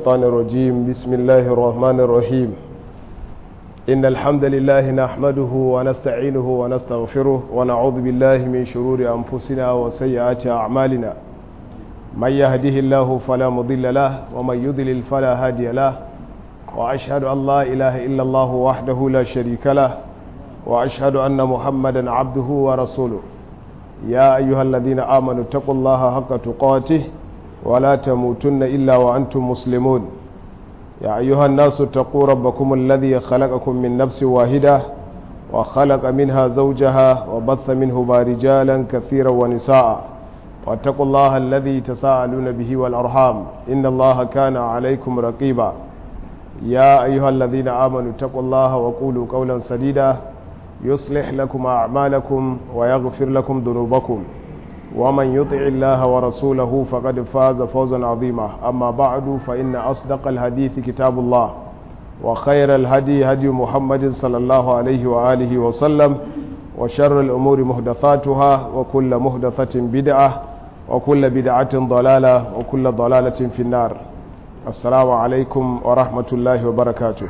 الشيطان الرجيم بسم الله الرحمن الرحيم إن الحمد لله نحمده ونستعينه ونستغفره ونعوذ بالله من شرور أنفسنا وسيئات أعمالنا من يهده الله فلا مضل له ومن يضلل فلا هادي له وأشهد أن لا إله إلا الله وحده لا شريك له وأشهد أن محمدا عبده ورسوله يا أيها الذين آمنوا اتقوا الله حق تقاته ولا تموتن إلا وأنتم مسلمون يا أيها الناس اتقوا ربكم الذي خلقكم من نفس واحدة وخلق منها زوجها وبث منهما رجالا كثيرا ونساء واتقوا الله الذي تساءلون به والأرحام إن الله كان عليكم رقيبا يا أيها الذين آمنوا اتقوا الله وقولوا قولا سديدا يصلح لكم أعمالكم ويغفر لكم ذنوبكم ومن يطع الله ورسوله فقد فاز فوزا عظيما أما بعد فإن أصدق الحديث كتاب الله وخير الهدي هدي محمد صلى الله عليه وآله وسلم وشر الأمور مهدثاتها وكل مهدثة بدعة وكل بدعة ضلالة وكل ضلالة في النار السلام عليكم ورحمة الله وبركاته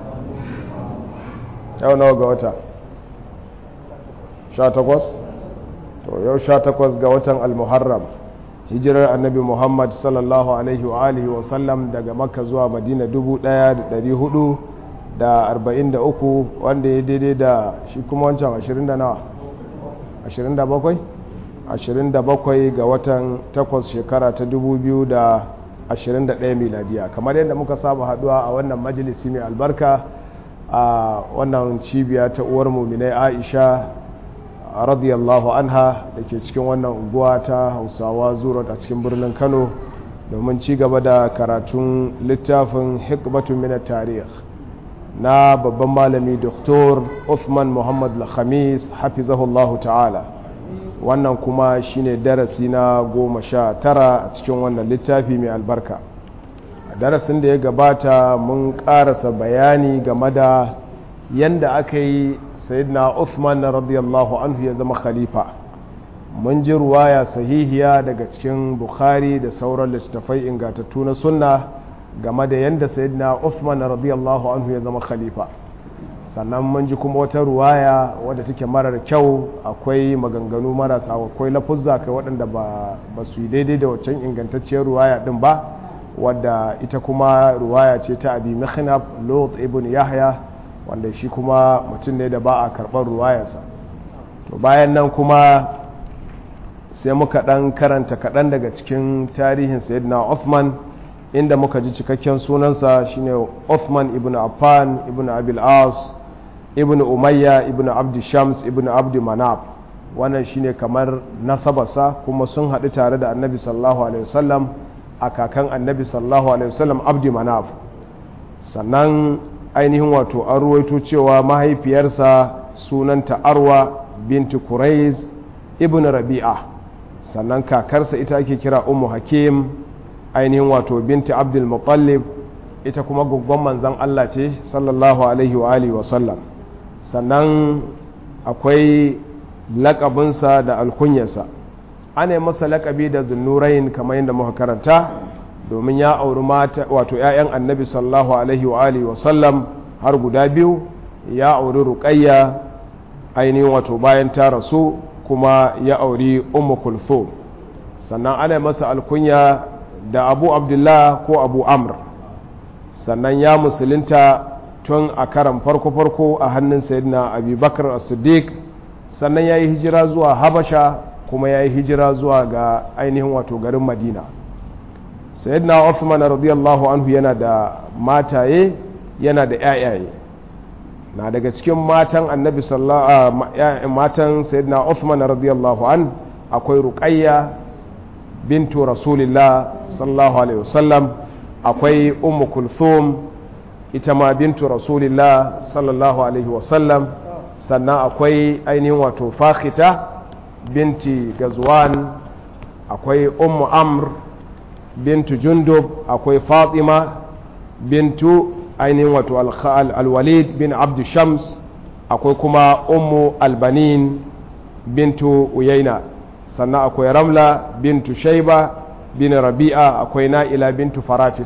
يوم نوغا sha takwas to yau sha takwas ga watan almuharram hijirar annabi muhammad sallallahu alaihi wa alihi wa sallam daga makka zuwa madina dubu daya da dari hudu da arba'in da uku wanda ya daidai da shi kuma wancan ashirin da nawa ashirin da bakwai ashirin da bakwai ga watan takwas shekara ta dubu biyu da ashirin da ɗaya miladiya kamar yadda muka saba haduwa a wannan majalisi mai albarka a wannan cibiya ta uwar muminai aisha radiyallahu anha da ke cikin wannan unguwa ta hausawa zuwa a cikin birnin kano domin ci gaba da karatun littafin hikmatun minar tarih na babban malami doktor Uthman muhammad al-khamis hafizahullahu ta'ala wannan kuma shine darasi na goma sha tara a cikin wannan littafi mai albarka a darasin da ya gabata mun karasa bayani game da yanda aka yi sayyidina Uthman radiyallahu anhu ya zama khalifa mun ji ruwaya sahihiya daga cikin Bukhari da sauran littattafai ingatattu na sunna game da yadda sayyidina Uthman radiyallahu anhu ya zama khalifa sannan mun ji kuma wata ruwaya wadda take marar kyau akwai maganganu marasa akwai lafuzza kai waɗanda ba su yi daidai da waccan ingantacciyar ruwaya din ba wadda ita kuma ruwaya ce ta abi mikhnaf lot ibn yahya wanda shi kuma mutum ne da ba a karɓar ruwayarsa to bayan nan kuma sai muka ɗan karanta kaɗan daga cikin tarihin sayyidina Uthman inda muka ji cikakken sunansa shine Uthman ibn Affan ibn Abil As ibn Umayya ibn Abdi Shams ibn Abdi Manaf wannan shine kamar nasabarsa kuma sun haɗu tare da annabi sallallahu alaihi wasallam a kakan annabi sallallahu alaihi wasallam Abdi Manaf sannan ainihin wato an ruwaito cewa mahaifiyarsa sunanta arwa binti kuraiz ibn rabi'a sannan kakarsa ita ake kira ummu hakim ainihin wato binti abdul muttalib ita kuma guggon manzan Allah ce sallallahu alaihi wa alihi wasallam sannan akwai lakabinsa da alkunyarsa ana yi masa lakabi da zunnurain kamar yadda muka karanta domin ya auri mata wato 'ya'yan annabi sallallahu alaihi wa alihi wasallam har guda biyu ya auri ruqayya ainihin wato bayan ta rasu kuma ya auri ummu kulthum sannan ana masa alkunya da abu abdullah ko abu amr sannan ya musulunta tun a karan farko-farko a hannun sayyidina abubakar as-siddiq sannan ya yi hijira zuwa habasha kuma ya yi hijira zuwa ga ainihin wato garin madina sayyidina Uthman radiyallahu anhu yana da mataye yana da ƴaƴaye na daga cikin matan annabi sallallahu matan sayyidina Uthman radiyallahu an akwai ruqayya bintu rasulillah sallallahu alaihi wasallam akwai ummu kulthum ita ma bintu rasulillah sallallahu alaihi wasallam sannan akwai ainihin wato fakhita binti gazwan akwai ummu amr bintu jundub akwai fatima bintu ainihin wato alwalid bin abdu shams akwai kuma ummu albanin bintu uyaina sannan akwai ramla bintu shaiba bin rabi'a akwai na'ila bintu farafisa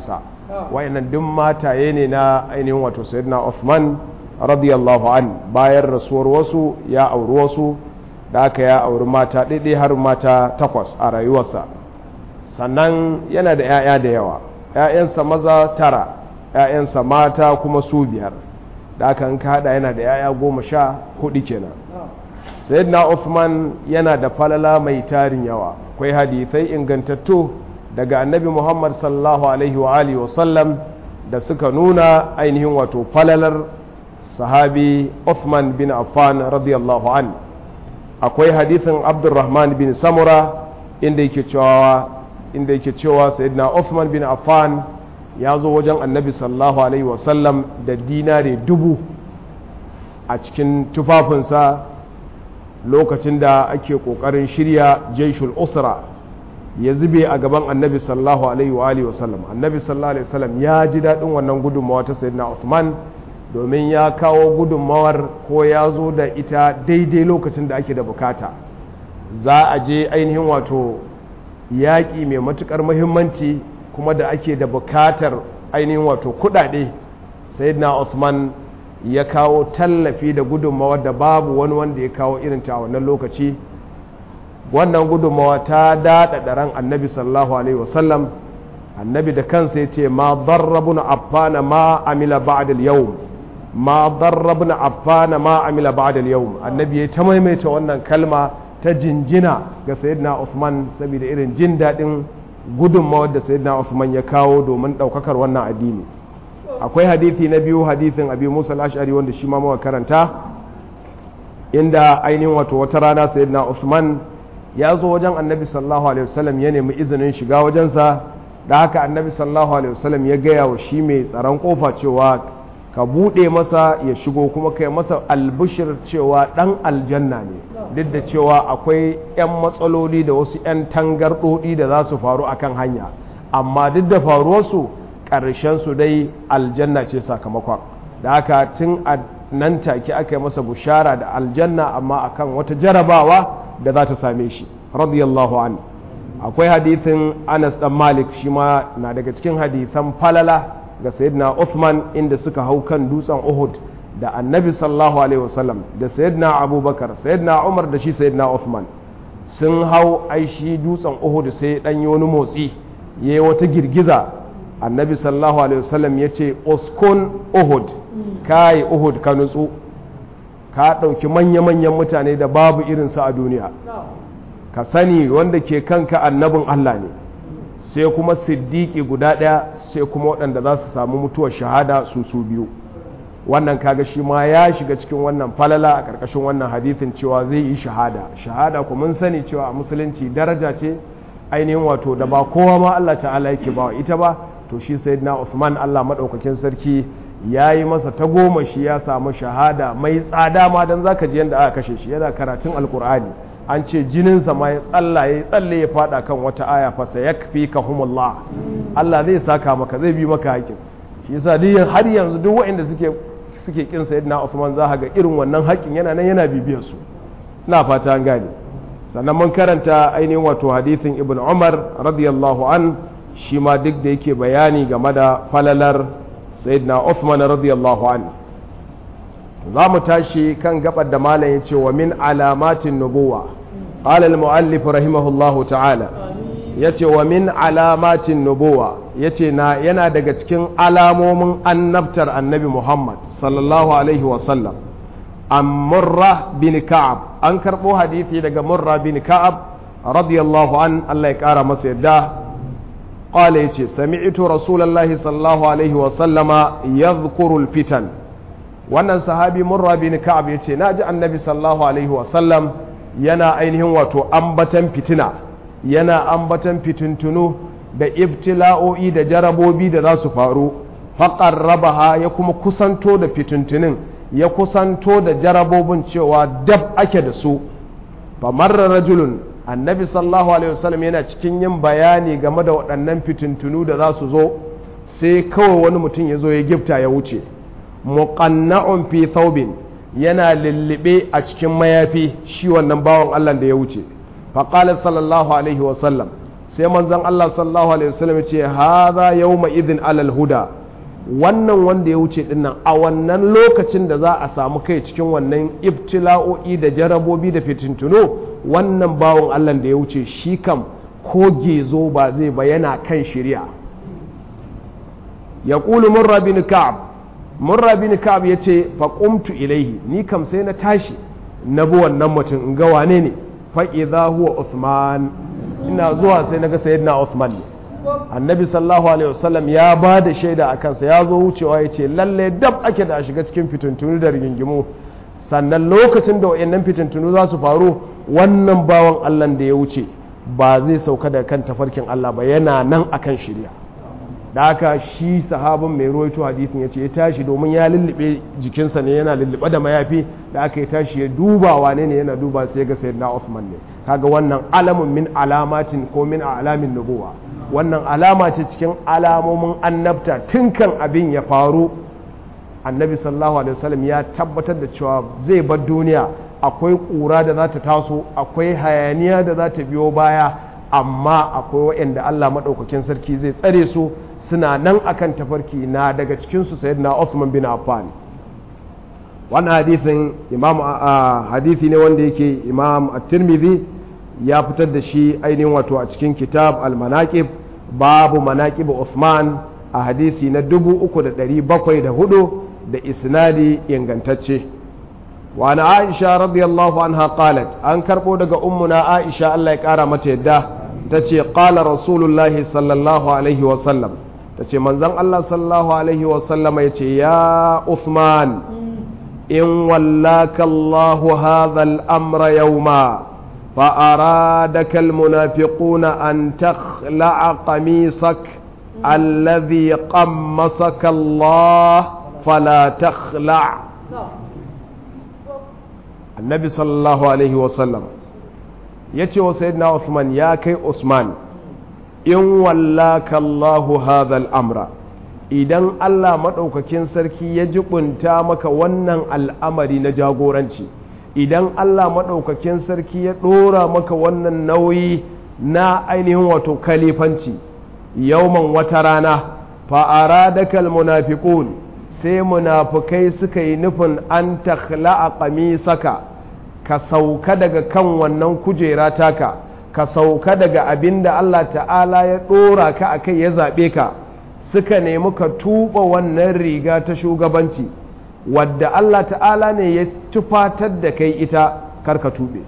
wayannan duk mataye ne na ainihin wato sayyidina Uthman radiyallahu an bayan rasuwar wasu ya auri wasu da aka ya auri mata ɗaiɗai har mata takwas a rayuwarsa sannan yana da 'ya'ya da yawa 'ya'yansa maza tara 'ya'yansa mata kuma su biyar da aka in haɗa yana da 'ya'ya goma sha hudu kenan sayyidina Uthman yana da falala mai tarin yawa akwai hadithai ingantattu daga annabi Muhammad sallallahu alaihi wa alihi wa sallam da suka nuna ainihin wato falalar sahabi Uthman bin Affan radiyallahu an akwai hadithin Abdurrahman bin Samura inda yake cewa inda yake cewa sayyidina Uthman bin Affan ya zo wajen annabi sallallahu alaihi wa sallam da dinare dubu a cikin tufafinsa lokacin da ake kokarin shirya jaishul usra ya zube a gaban annabi sallallahu alaihi wa alihi wasallam annabi sallallahu alaihi wasallam ya ji daɗin wannan gudunmawa ta sayyidina Uthman domin ya kawo gudunmawar ko ya zo da ita daidai lokacin da ake da bukata za a je ainihin wato yaƙi mai matuƙar muhimmanci kuma da ake da bukatar ainihin wato kuɗaɗe sayyidina Uthman ya kawo tallafi da gudunmawa da babu wani wanda ya kawo irin ta a wannan lokaci wannan gudunmawa ta daɗaɗa ran annabi sallallahu alaihi wasallam annabi da kansa ya ce ma darrabun affana ma amila ba'da yau ma darrabun affana ma amila ba'da yau annabi ya ta maimaita wannan kalma ta jinjina ga sayyidina Uthman saboda irin jin daɗin gudunmawar da sayyidina Uthman ya kawo domin ɗaukakar wannan addini akwai hadithi na biyu hadithin abi musa al-ash'ari wanda shi ma muka karanta inda ainihin wato wata rana sayyidina Uthman ya zo wajen annabi sallallahu alaihi wasallam ya nemi izinin shiga wajensa da haka annabi sallallahu alaihi wasallam ya gaya wa shi mai tsaron kofa cewa ka buɗe masa ya shigo kuma kai masa albishir cewa ɗan aljanna ne duk da cewa akwai 'yan matsaloli da wasu 'yan tangarɗoɗi da za su faru akan hanya amma duk da faruwarsu su dai aljanna ce sakamakon da haka tun a nan take aka yi masa bushara da aljanna amma akan wata jarabawa da za ta same shi radiyallahu an akwai hadithin anas dan malik shi ma na daga cikin hadithan falala ga sayyidina uthman inda suka hau kan dutsen uhud da annabi sallallahu alaihi wasallam da sayyidina abubakar sayyidina umar da shi sayyidina uthman sun hau aishi dutsen uhud sai dan yi wani motsi yayi wata girgiza annabi sallallahu alaihi wasallam ya ce uskun uhud kai uhud ka nutsu ka ɗauki manya-manyan mutane da babu irinsu a duniya ka sani wanda ke kanka annabin allah ne sai kuma siddiki guda ɗaya sai kuma waɗanda za su samu mutuwar shahada su su biyu wannan kaga shi ma ya shiga cikin wannan falala a ƙarƙashin wannan hadithin cewa zai yi shahada shahada ku mun sani cewa a musulunci daraja ce ainihin wato da ba kowa ma allah ta'ala yake ba ita ba to shi sayyidina Uthman Allah madaukakin sarki ya yi masa ta goma shi ya samu shahada mai tsada ma don zaka ji yadda aka kashe shi yana karatun alkur'ani an ce jininsa ma ya tsalla ya tsalle ya fada kan wata aya fa sayakfi ka humullah Allah zai saka maka zai bi maka haƙin shi yasa duk har yanzu duk waɗanda suke suke kin sayyidina Uthman za ga irin wannan haƙin yana nan yana bibiyar su ina fata an gane sannan mun karanta ainihin wato hadithin ibn Umar radiyallahu an shi ma duk da yake bayani game da falalar sayyidina Uthman radiyallahu an za mu tashi kan gabar da malam ya ce wa min alamatin nubuwa qala al muallif rahimahullahu ta'ala yace wa min alamatin nubuwa yace na yana daga cikin alamomin annabtar annabi Muhammad sallallahu alaihi wa sallam an murra bin ka'ab an karbo hadisi daga murra bin ka'ab radiyallahu an Allah ya kara masa yadda قال يتي سمعت رسول الله صلى الله عليه وسلم يذكر الفتن wannan sahabi murra bin ka'ab yace naji annabi sallallahu alaihi wasallam yana ainihin wato ambatan fitina yana ambatan fitintunu da ibtila'o'i da jarabobi da za su faru faqarrabaha ya kuma kusanto da fitintunin ya kusanto da jarabobin cewa dab ake da su fa marra rajulun annabi sallallahu alaihi wasallam yana cikin yin bayani game da waɗannan fitintunu da za su zo sai kawai wani mutum ya zo ya gifta ya wuce muqanna'un fi thawbin yana lullube a cikin mayafi shi wannan bawan Allah da ya wuce fa qala sallallahu alaihi wasallam sai manzon Allah sallallahu alaihi wasallam ya ce hadha yawma idhin alal huda wannan wanda ya wuce dinnan a wannan lokacin da za a samu kai cikin wannan ibtila'o'i da jarabobi da fitintuno wannan bawon Allah da ya wuce shi kam ko gezo ba zai ba yana kan shirya ya ƙulu murra bin ka'ab murra bin ka'ab ya ce faƙumtu ilaihi ni kam sai na tashi na bi wannan mutum in ga wane ne fa'iza huwa Uthman ina zuwa sai na ga sayyidina Uthman ne annabi sallallahu alaihi wasallam ya ba da shaida a kansa ya zo wucewa ya ce lalle dab ake da a shiga cikin fitintunu da rigingimu sannan lokacin da wayannan fitintunu za su faru wannan bawan Allah da ya wuce ba zai sauka da kan tafarkin Allah ba yana nan akan shirya da haka shi sahabin mai ruwaito hadisin ya ce ya tashi domin ya lullube jikinsa ne yana lullube da mayafi da aka yi tashi ya duba wane ne yana duba sai ga sayyidina Uthman ne kaga wannan alamun min alamatin ko min alamin nubuwa wannan alama ce cikin alamomin annabta tun kan abin ya faru annabi sallallahu alaihi wasallam ya tabbatar da cewa zai bar duniya akwai ƙura da za ta taso akwai hayaniya da za ta biyo baya amma akwai waɗanda Allah maɗaukakin sarki zai tsare su suna nan akan tafarki na daga cikinsu sayyidina Osman bin Affan wannan hadisin imam hadisi ne wanda yake imam at-Tirmidhi ya fitar da shi ainihin wato a cikin kitab al-manaqib babu manaqib Uthman a hadisi na 3704 da isnadi ingantacce wa na Aisha radiyallahu anha qalat an karbo daga ummuna Aisha Allah ya kara mata yadda tace qala rasulullahi sallallahu alaihi wa sallam tace manzon Allah sallallahu alaihi wa sallam yace ya Uthman in wallaka Allahu hadha al-amra yawma فأرادك المنافقون أن تخلع قميصك الذي قمصك الله فلا تخلع النبي صلى الله عليه وسلم يتي وسيدنا عثمان يا كي عثمان إن ولاك الله هذا الأمر idan Allah maɗaukakin sarki ya jibunta maka wannan al'amari na jagoranci idan Allah maɗaukakin sarki ya ɗora maka wannan nauyi na ainihin wato kalifanci yauman wata rana fa'ara da munafiqun sai munafukai suka yi nufin an takhla'a qamisaka ka sauka daga kan wannan kujera taka ka sauka daga abin da Allah ta'ala ya ɗora ka a kai ya zaɓe ka suka nemi ka tuɓa wannan riga ta shugabanci wadda Allah ta'ala ne ya tufatar da kai ita karka tube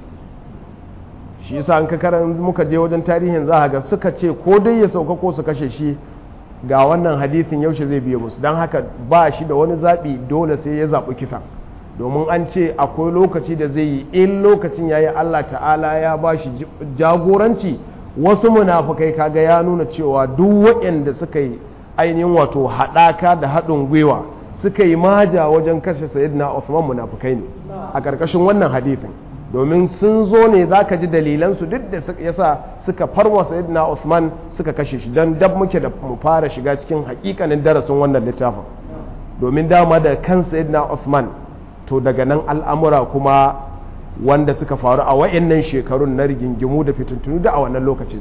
shi yasa an kakarar muka je wajen tarihin za ga suka ce ko dai ya sauka ko su kashe shi ga wannan hadithin yaushe zai biye musu don haka ba shi da wani zaɓi dole sai ya zaɓi kisa domin an ce akwai lokaci da zai yi in lokacin ya yi Allah ta'ala ya ba shi jagoranci wasu munafukai kaga ya nuna cewa duk waɗanda suka yi ainihin wato haɗaka da haɗin gwiwa suka yi maja wajen kashe sayyidina Uthman munafukai ne a ƙarƙashin wannan hadithin domin sun zo ne za ka ji dalilansu duk da yasa suka farwa sayyidina Uthman suka kashe shi don dab muke da mu fara shiga cikin hakikanin darasin wannan littafin domin dama da kan sayyidina Uthman to daga nan al'amura kuma wanda suka faru a wa'annan shekarun na rigingimu da fitintunu da a wannan lokacin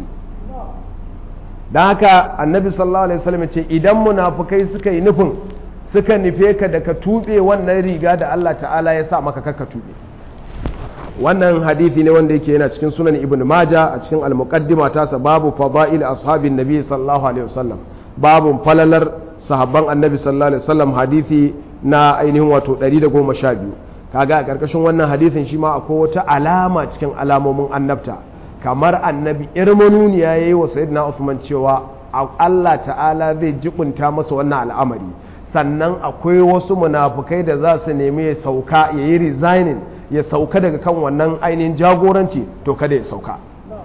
don haka annabi sallallahu alaihi wasallam ce idan munafukai suka yi nufin suka nufe ka da ka tuɓe wannan riga da Allah ta'ala ya sa maka kaka tuɓe wannan hadithi ne wanda yake yana cikin sunan ibn maja a cikin al-muqaddima tasa babu fada'il ashabin nabi sallallahu alaihi wasallam babu falalar sahabban annabi sallallahu alaihi wasallam hadithi na ainihin wato 112 kaga a karkashin wannan hadithin shi ma akwai wata alama cikin alamomin annabta kamar annabi irmanuniya yayi wa sayyidina Uthman cewa Allah ta'ala zai jibunta masa wannan al'amari sannan akwai wasu munafukai da za su nemi ya sauka ya yi resigning ya sauka daga kan wannan ainihin jagoranci to kada ya sauka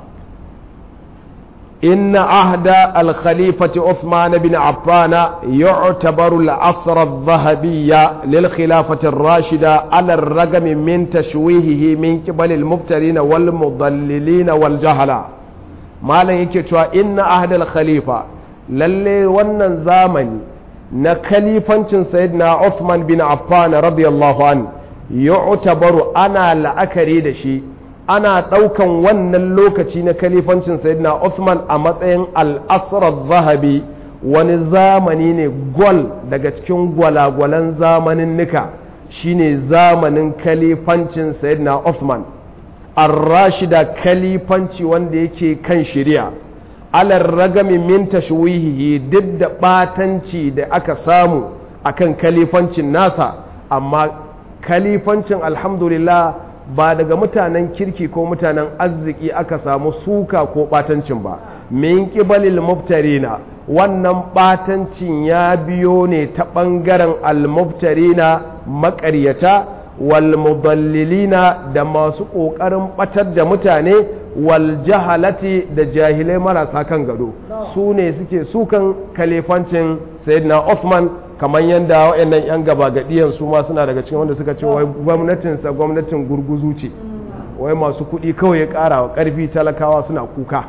inna ahda al-khalifati Uthman bin Affan yu'tabaru al-asr adh-dhahabiyya lil khilafati ar-rashida ala ar-ragam min tashwihihi min qibal al-mubtarin wal mudallilin wal jahala malan yake cewa inna ahda al-khalifa lalle wannan zamani na kalifancin sayyidina Uthman bin Affan radiyallahu an yu'tabaru ana la'akari da shi ana ɗaukan wannan lokaci na kalifancin sayyidina Uthman a matsayin al'asrar zahabi wani zamani ne gwal daga cikin gwalagwalan zamanin nika shine zamanin kalifancin sayyidina Uthman ar-rashida kalifanci wanda yake kan shari'a alar ragami min tashwihihi duk da batanci da aka samu akan kalifancin nasa amma kalifancin alhamdulillah ba daga mutanen kirki ko mutanen arziki aka samu suka ko batancin ba min kibalil mubtarina wannan batancin ya biyo ne ta ɓangaren almubtarina maƙaryata wal mudallilina da masu ƙoƙarin ɓatar da mutane wal jahalati da jahilai marasa kan gado su ne suke sukan kalifancin sayyidina Uthman kamar yadda waɗannan 'yan gaba gadiyan su ma suna daga cikin wanda suka ce wai gwamnatinsa gwamnatin gurguzu ce wai masu kuɗi kawai ya ƙara wa ƙarfi talakawa suna kuka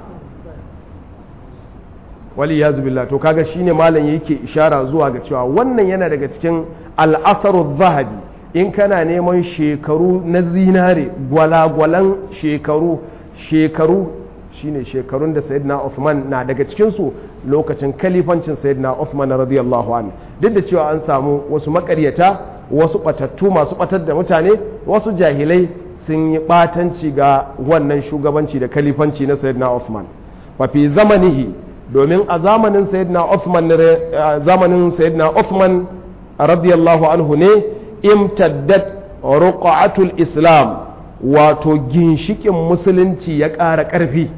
wali ya zubilla to kaga shine malam yake ishara zuwa ga cewa wannan yana daga cikin al'asaru zahabi in kana neman shekaru na zinare gwalagwalan shekaru shekaru shine shekarun da sayyidina Uthman na daga cikinsu lokacin kalifancin sayyidina Uthman radiyallahu anhu duk da cewa an samu wasu makaryata wasu batattu masu batar da mutane wasu jahilai sun yi batanci ga wannan shugabanci da kalifanci na sayyidina Uthman fa fi zamanihi domin a zamanin sayyidina Uthman zamanin sayyidina Uthman radiyallahu anhu ne imtaddat ruqatul islam wato ginshikin musulunci ya ƙara ƙarfi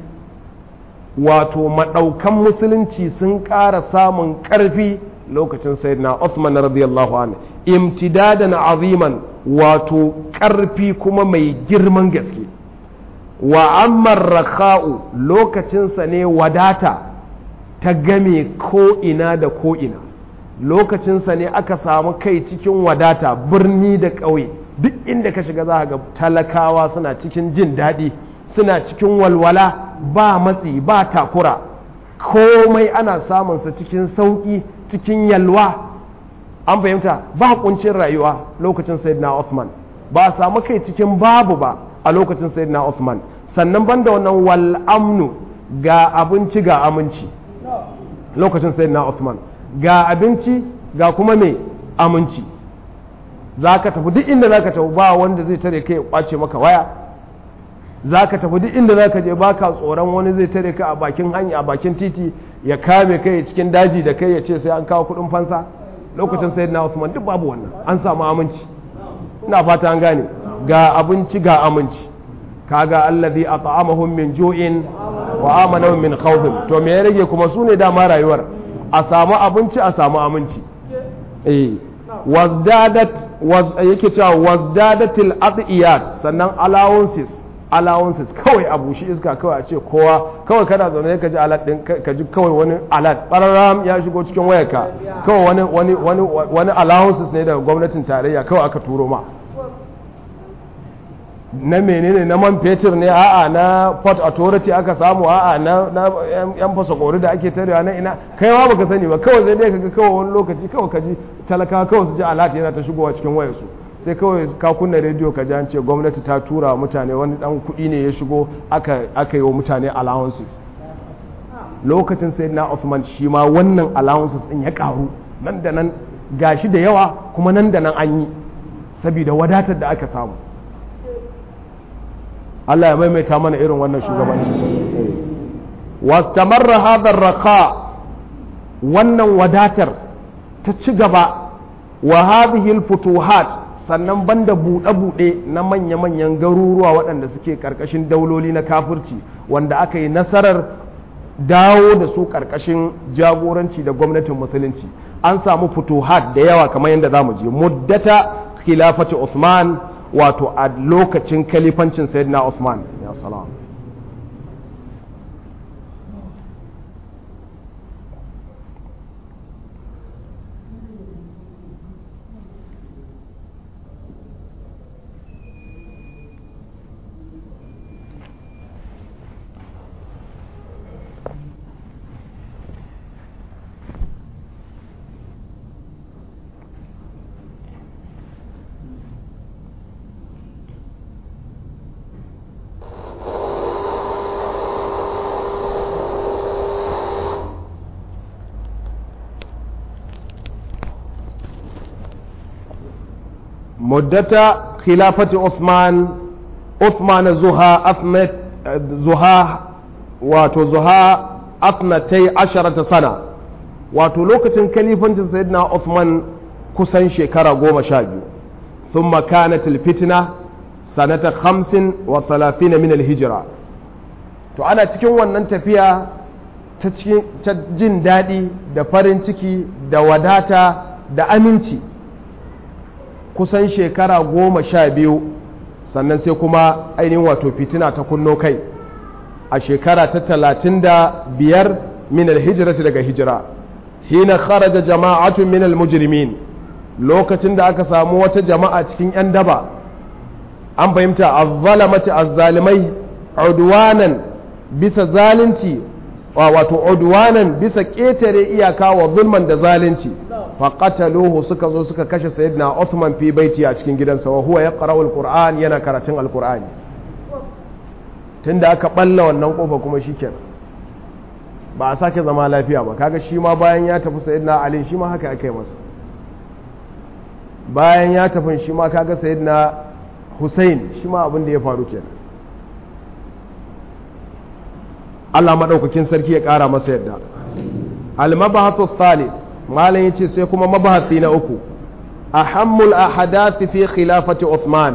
wato maɗaukan musulunci sun ƙara samun ƙarfi lokacin sayyidina Uthman radiyallahu anhu imtidadan aziman wato ƙarfi kuma mai girman gaske wa ammar rakha'u lokacinsa ne wadata ta game ko'ina da ko'ina lokacinsa ne aka samu kai cikin wadata birni da ƙauye duk inda ka shiga za ga talakawa suna cikin jin daɗi suna cikin walwala ba matsi ba takura komai ana samunsa cikin sauƙi cikin yalwa an fahimta ba kuncin rayuwa lokacin sayyidina Uthman ba a samu kai cikin babu ba a lokacin sayyidina Uthman sannan banda wannan wal amnu ga abinci ga aminci lokacin sayyidina Uthman ga abinci ga kuma mai aminci za ka tafi duk inda za ka tafi ba wanda zai tare kai ya kwace maka waya za ka tafi duk inda za ka je baka tsoron wani zai tare ka a bakin hanya a bakin titi ya kame kai cikin daji da kai ya ce sai an kawo kudin fansa lokacin sai na Usman duk babu wannan an samu aminci ina fata an gane ga abinci ga aminci kaga allazi at'amahum min ju'in wa amanahum min khawf to me ya rage kuma su ne dama rayuwar a samu abinci a samu aminci eh wazdadat yake cewa wazdadatil adiyat sannan allowances allowances kawai a bushi iska kawai a ce kowa kawai kana zaune ka ji alat din ka ji kawai wani alat bararam ya shigo cikin wayarka kawai wani wani wani wani allowances ne daga gwamnatin tarayya kawai aka turo ma na menene na man fetur ne a'a na port authority aka samu a'a na yan fasakori da ake tarewa na ina kai ma baka sani ba kawai sai dai kaga kawai wani lokaci kawai ka ji talaka kawai su ji alat yana ta shigowa cikin wayarsu sai kawai ka kunna rediyo ka ji an ce gwamnati ta tura mutane wani dan kuɗi ne ya shigo aka aka yi wa mutane allowances lokacin sai na Usman shi ma wannan allowances din ya karu nan da nan gashi da yawa kuma nan da nan an yi saboda wadatar da aka samu Allah ya maimaita mana irin wannan shugabanci wastamarra hadar raka wannan wadatar ta ci gaba wa hadhihi futuhat sannan banda buɗe-buɗe na manya-manyan garuruwa waɗanda suke ƙarƙashin dauloli na kafirci wanda aka yi nasarar dawo da su ƙarƙashin jagoranci da gwamnatin musulunci an samu futuhat da yawa kamar yadda za mu je muddata khilafati Usman wato a lokacin kalifancin sayyidina Usman ya salam muddata khilafati Uthman Uthman zuha afnat zuha wato zuha afnatai asharata sana wato lokacin kalifancin sayyidina Uthman kusan shekara goma sha biyu ثم كانت الفتنة سنة خمس وثلاثين من الهجرة to ana cikin wannan tafiya ta jin daɗi da farin ciki da wadata da aminci kusan shekara goma sha biyu sannan sai kuma ainihin wato fitina ta kunno kai a shekara ta talatin da biyar min alhijirati daga hijira hina kharaja jama'atun min almujrimin lokacin da aka samu wata jama'a cikin 'yan daba an fahimta azzalamati azzalimai udwanan bisa zalunci wato udwanan bisa ƙetare iyaka wa zulman da zalunci faqataluhu suka zo suka kashe sayyidina Uthman fi baiti a cikin gidansa wa huwa yaqra'u alquran yana karatun alqur'ani tunda aka balla wannan kofa kuma shikenan ba a sake zama lafiya ba kaga shi ma bayan ya tafi sayyidina Ali shi ma haka aka yi masa bayan ya tafi shi ma kaga sayyidina Hussein shi ma abin da ya faru kenan Allah madaukakin sarki ya kara masa yadda al-mabahathu thalith malam yace sai kuma mabahati na uku ahammul ahadath fi khilafati Uthman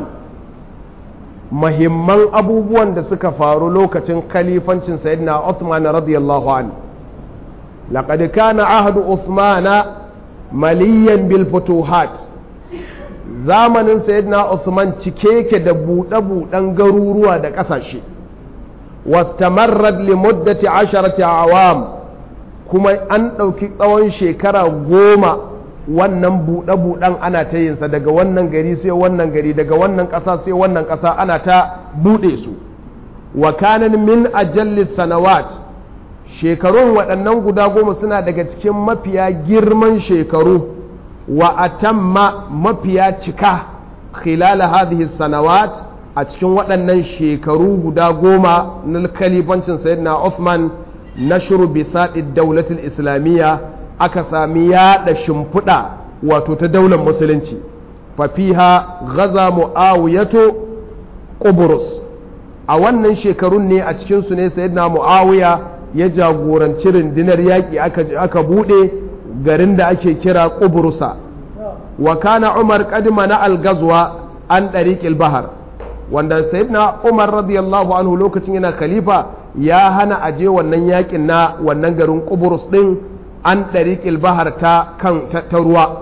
mahimman abubuwan da suka faru lokacin khalifancin sayyidina Uthman radiyallahu anhu laqad kana ahdu Uthmana maliyan bil futuhat zamanin sayyidina Usman cike yake da buɗe-buɗen garuruwa da ƙasashe wastamarrad li muddati asharati awam kuma an ɗauki tsawon shekara goma wannan buɗe-buɗen ana ta yinsa daga wannan gari sai wannan gari daga wannan ƙasa sai wannan ƙasa ana ta buɗe su wa kanan min ajalli sanawat shekarun waɗannan guda goma suna daga cikin mafiya girman shekaru wa atamma mafiya cika khilala hadhihi sanawat a cikin waɗannan shekaru guda goma na kalifancin sayyidina Uthman nashru bisadi daulatul islamiyya aka sami yaɗa shimfiɗa wato ta daular musulunci fafiha gaza mu'awiyatu qubrus a wannan shekarun ne a cikinsu ne sayyidina mu'awiya ya jagoranci rundunar yaƙi aka buɗe garin da ake kira ƙubrusa wa kana umar kadima na algazwa an ɗariƙil bahar wanda sayyidina umar radiyallahu anhu lokacin yana khalifa ya hana aje wannan yaƙin na wannan garin ƙubrus ɗin an ɗariƙil bahar ta kan ta ruwa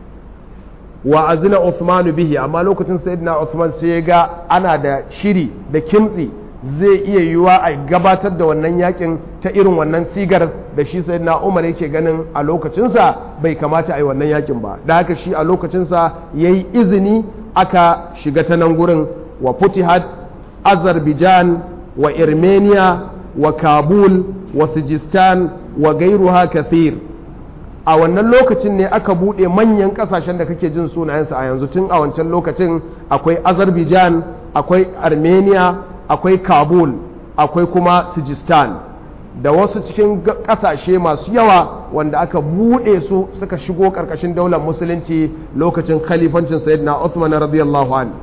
wa azina Uthman bihi amma lokacin sayyidina Uthman sai ga ana da shiri da kimtsi zai iya yiwuwa a gabatar da wannan yakin ta irin wannan sigar da shi sayyidina Umar yake ganin a lokacinsa bai kamata a yi wannan yakin ba da haka shi a lokacinsa ya yi izini aka shiga ta nan gurin wa futihat azerbaijan wa armenia wa kabul wa sijistan wa gairuha kathir a wannan lokacin ne aka buɗe manyan ƙasashen da kake jin sunayensu a yanzu tun a wancan lokacin akwai azerbaijan akwai armenia akwai kabul akwai kuma sijistan da wasu cikin ƙasashe masu yawa wanda aka buɗe su suka shigo ƙarƙashin daular musulunci lokacin khalifancin sayyidina Uthman radiyallahu an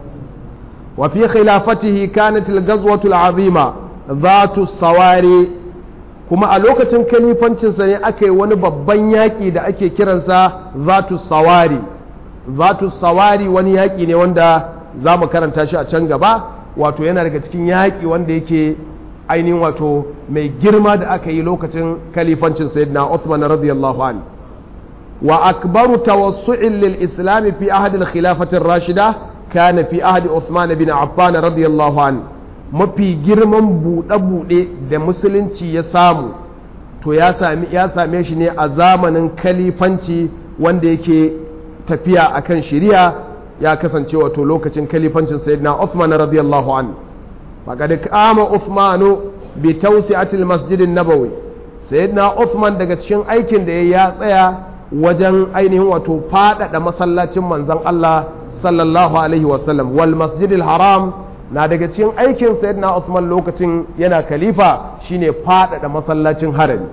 wa fi khilafatihi kanat al-ghazwatu al-azima dhatu sawari kuma a lokacin kalifancinsa ne aka yi wani babban yaƙi da ake kiransa zatu sawari zatu sawari wani yaƙi ne wanda za mu karanta shi a can gaba wato yana daga cikin yaƙi wanda yake ainihin wato mai girma da aka yi lokacin kalifancin sayyidina Uthman radiyallahu an wa akbaru tawassu'in lil islam fi ahad al khilafati rashida kana fi ahad Uthman bin Affan radiyallahu an mafi girman buɗe-buɗe da musulunci ya samu to ya same shi ne a zamanin kalifanci wanda yake tafiya akan shari'a ya kasance wato lokacin kalifancin sayyidina Uthman radiyallahu an faqad kama Uthmanu bi tawsi'atil masjidin nabawi sayyidina Uthman daga cikin aikin da ya tsaya wajen ainihin wato faɗaɗa masallacin manzon Allah sallallahu alaihi wasallam wal masjidil haram na daga cikin aikin sayyidina Usman lokacin yana khalifa shine faɗaɗa masallacin harami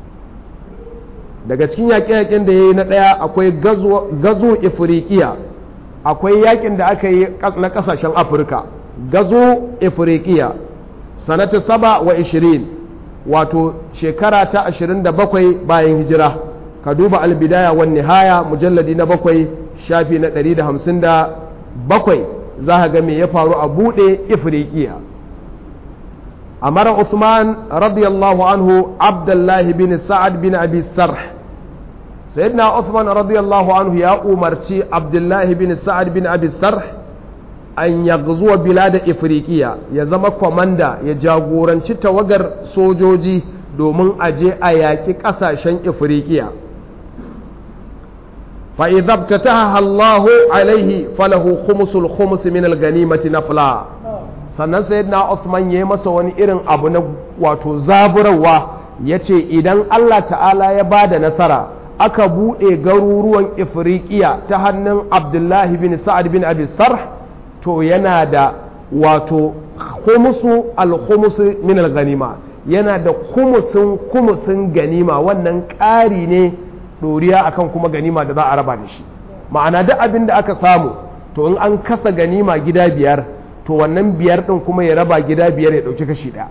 daga cikin yaƙe-yaƙen da ya yi na ɗaya akwai gazo ifriqiya akwai yakin da aka yi na kasashen afirka gazo afirikiya sanata saba wa ishirin wato shekara ta ashirin da bakwai bayan hijira ka duba albidaya wa nihaya mujalladi na bakwai shafi na ɗari da hamsin da bakwai za ka ga me ya faru a buɗe ifirikiya amara usman radiyallahu anhu abdullahi bin sa'ad bin abi sarh sayyidina usman radiyallahu anhu ya umarci abdullahi bin sa'ad bin abi sarh an yagzuwa bilada ifirikiya ya zama kwamanda ya jagoranci tawagar sojoji domin aje a yaƙi ƙasashen ifirikiya فإذا ابتتها الله عليه فله خمس الخمس من الغنيمة نفلا sannan sayyidina Uthman ya yi masa wani irin abu na wato zaburarwa ya ce idan Allah ta'ala ya ba da nasara aka buɗe garuruwan ifriqiya ta hannun abdullahi bin sa'ad bin abi sarh to yana da wato khumusu al-khumusu min al-ganima yana da kumusin kumusin ganima wannan ƙari ne ɗoriya akan kuma ganima da za a raba da shi ma'ana duk abin da aka samu to in an kasa ganima gida biyar to wannan biyar ɗin kuma ya raba gida biyar ya ɗauki kashi ɗaya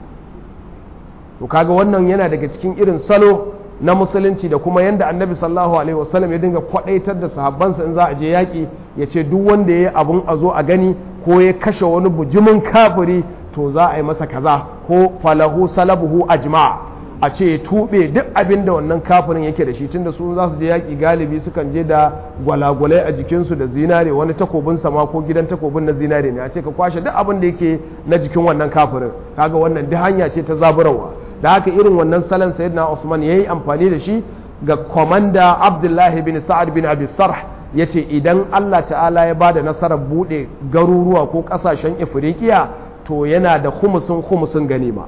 to kaga wannan yana daga cikin irin salo na musulunci da kuma yadda annabi sallallahu alaihi wasallam ya dinga kwaɗaitar da sahabbansa in za a je yaƙi ya ce duk wanda ya yi abun a zo a gani ko ya kashe wani bujumin kafiri to za a yi masa kaza ko falahu salabuhu ajma'a a ce ya tuɓe duk abin da wannan kafirin yake da shi tunda su za su je yaƙi galibi sukan je da gwalagwalai a jikinsu da zinare wani takobin sama ko gidan takobin na zinare ne a ce ka kwashe duk abin da yake na jikin wannan kafirin kaga wannan duk hanya ce ta zaburarwa da haka irin wannan salon sayyidina Usman yayi amfani da shi ga komanda Abdullahi bin Sa'ad bin Abi Sarh yace idan Allah ta'ala ya bada nasarar bude garuruwa ko kasashen Ifriqiya to yana da khumusun khumusun ganima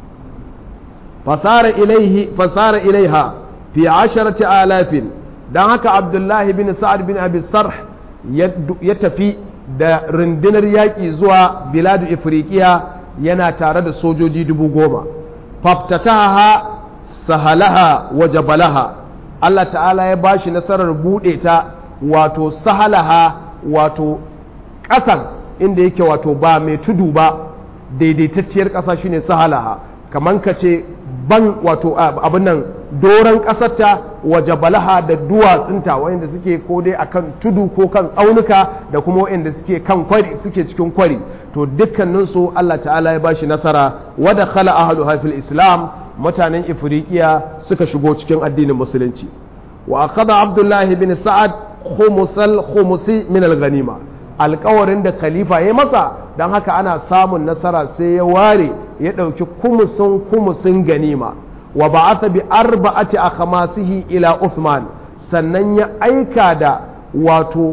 fasara ilaihi fasara ilaiha fi asharati alafin dan haka Abdullahi bin Sa'ad bin Abi Sarh ya tafi da rundunar yaƙi zuwa biladu Ifriqiya yana tare da sojoji dubu goma faftataha sahalaha wa jabalaha Allah ta'ala ya bashi nasarar buɗe ta wato sahalaha wato ƙasan inda yake wato ba mai tudu ba daidaitacciyar ƙasa shine sahalaha kamar ka ce ban wato abin nan doron ƙasarta wa jabalaha da duwatsunta wanda suke ko dai akan tudu ko kan tsaunuka da kuma wanda suke kan kwari suke cikin kwari to dukkaninsu Allah ta'ala ya bashi nasara wada khala ahlu hafil islam mutanen ifriqiya suka shigo cikin addinin musulunci wa akhadha abdullahi bin sa'ad khumusal khumusi min al-ghanima alƙawarin da khalifa ya masa dan haka ana samun nasara sai ya ware ya ɗauki kumusin kumusin ganima wa ba'atha bi arba'ati akhmasihi ila Uthman sannan ya aika da wato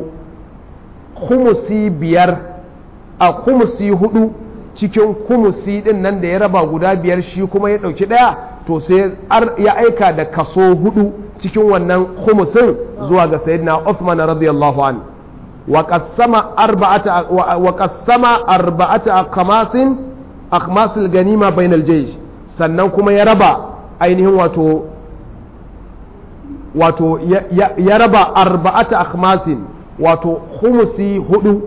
kumusi biyar a kumusi hudu cikin kumusi din nan da ya raba guda biyar shi kuma ya ɗauki ɗaya to sai ya aika da kaso hudu cikin wannan kumusin zuwa ga sayyidina Uthman radiyallahu an wa qassama arba'ata wa qassama arba'ata aqmasin aqmasil ganima bainal jaysh sannan kuma ya raba ainihin wato wato ya raba arba'ata akhmasin wato khumusi hudu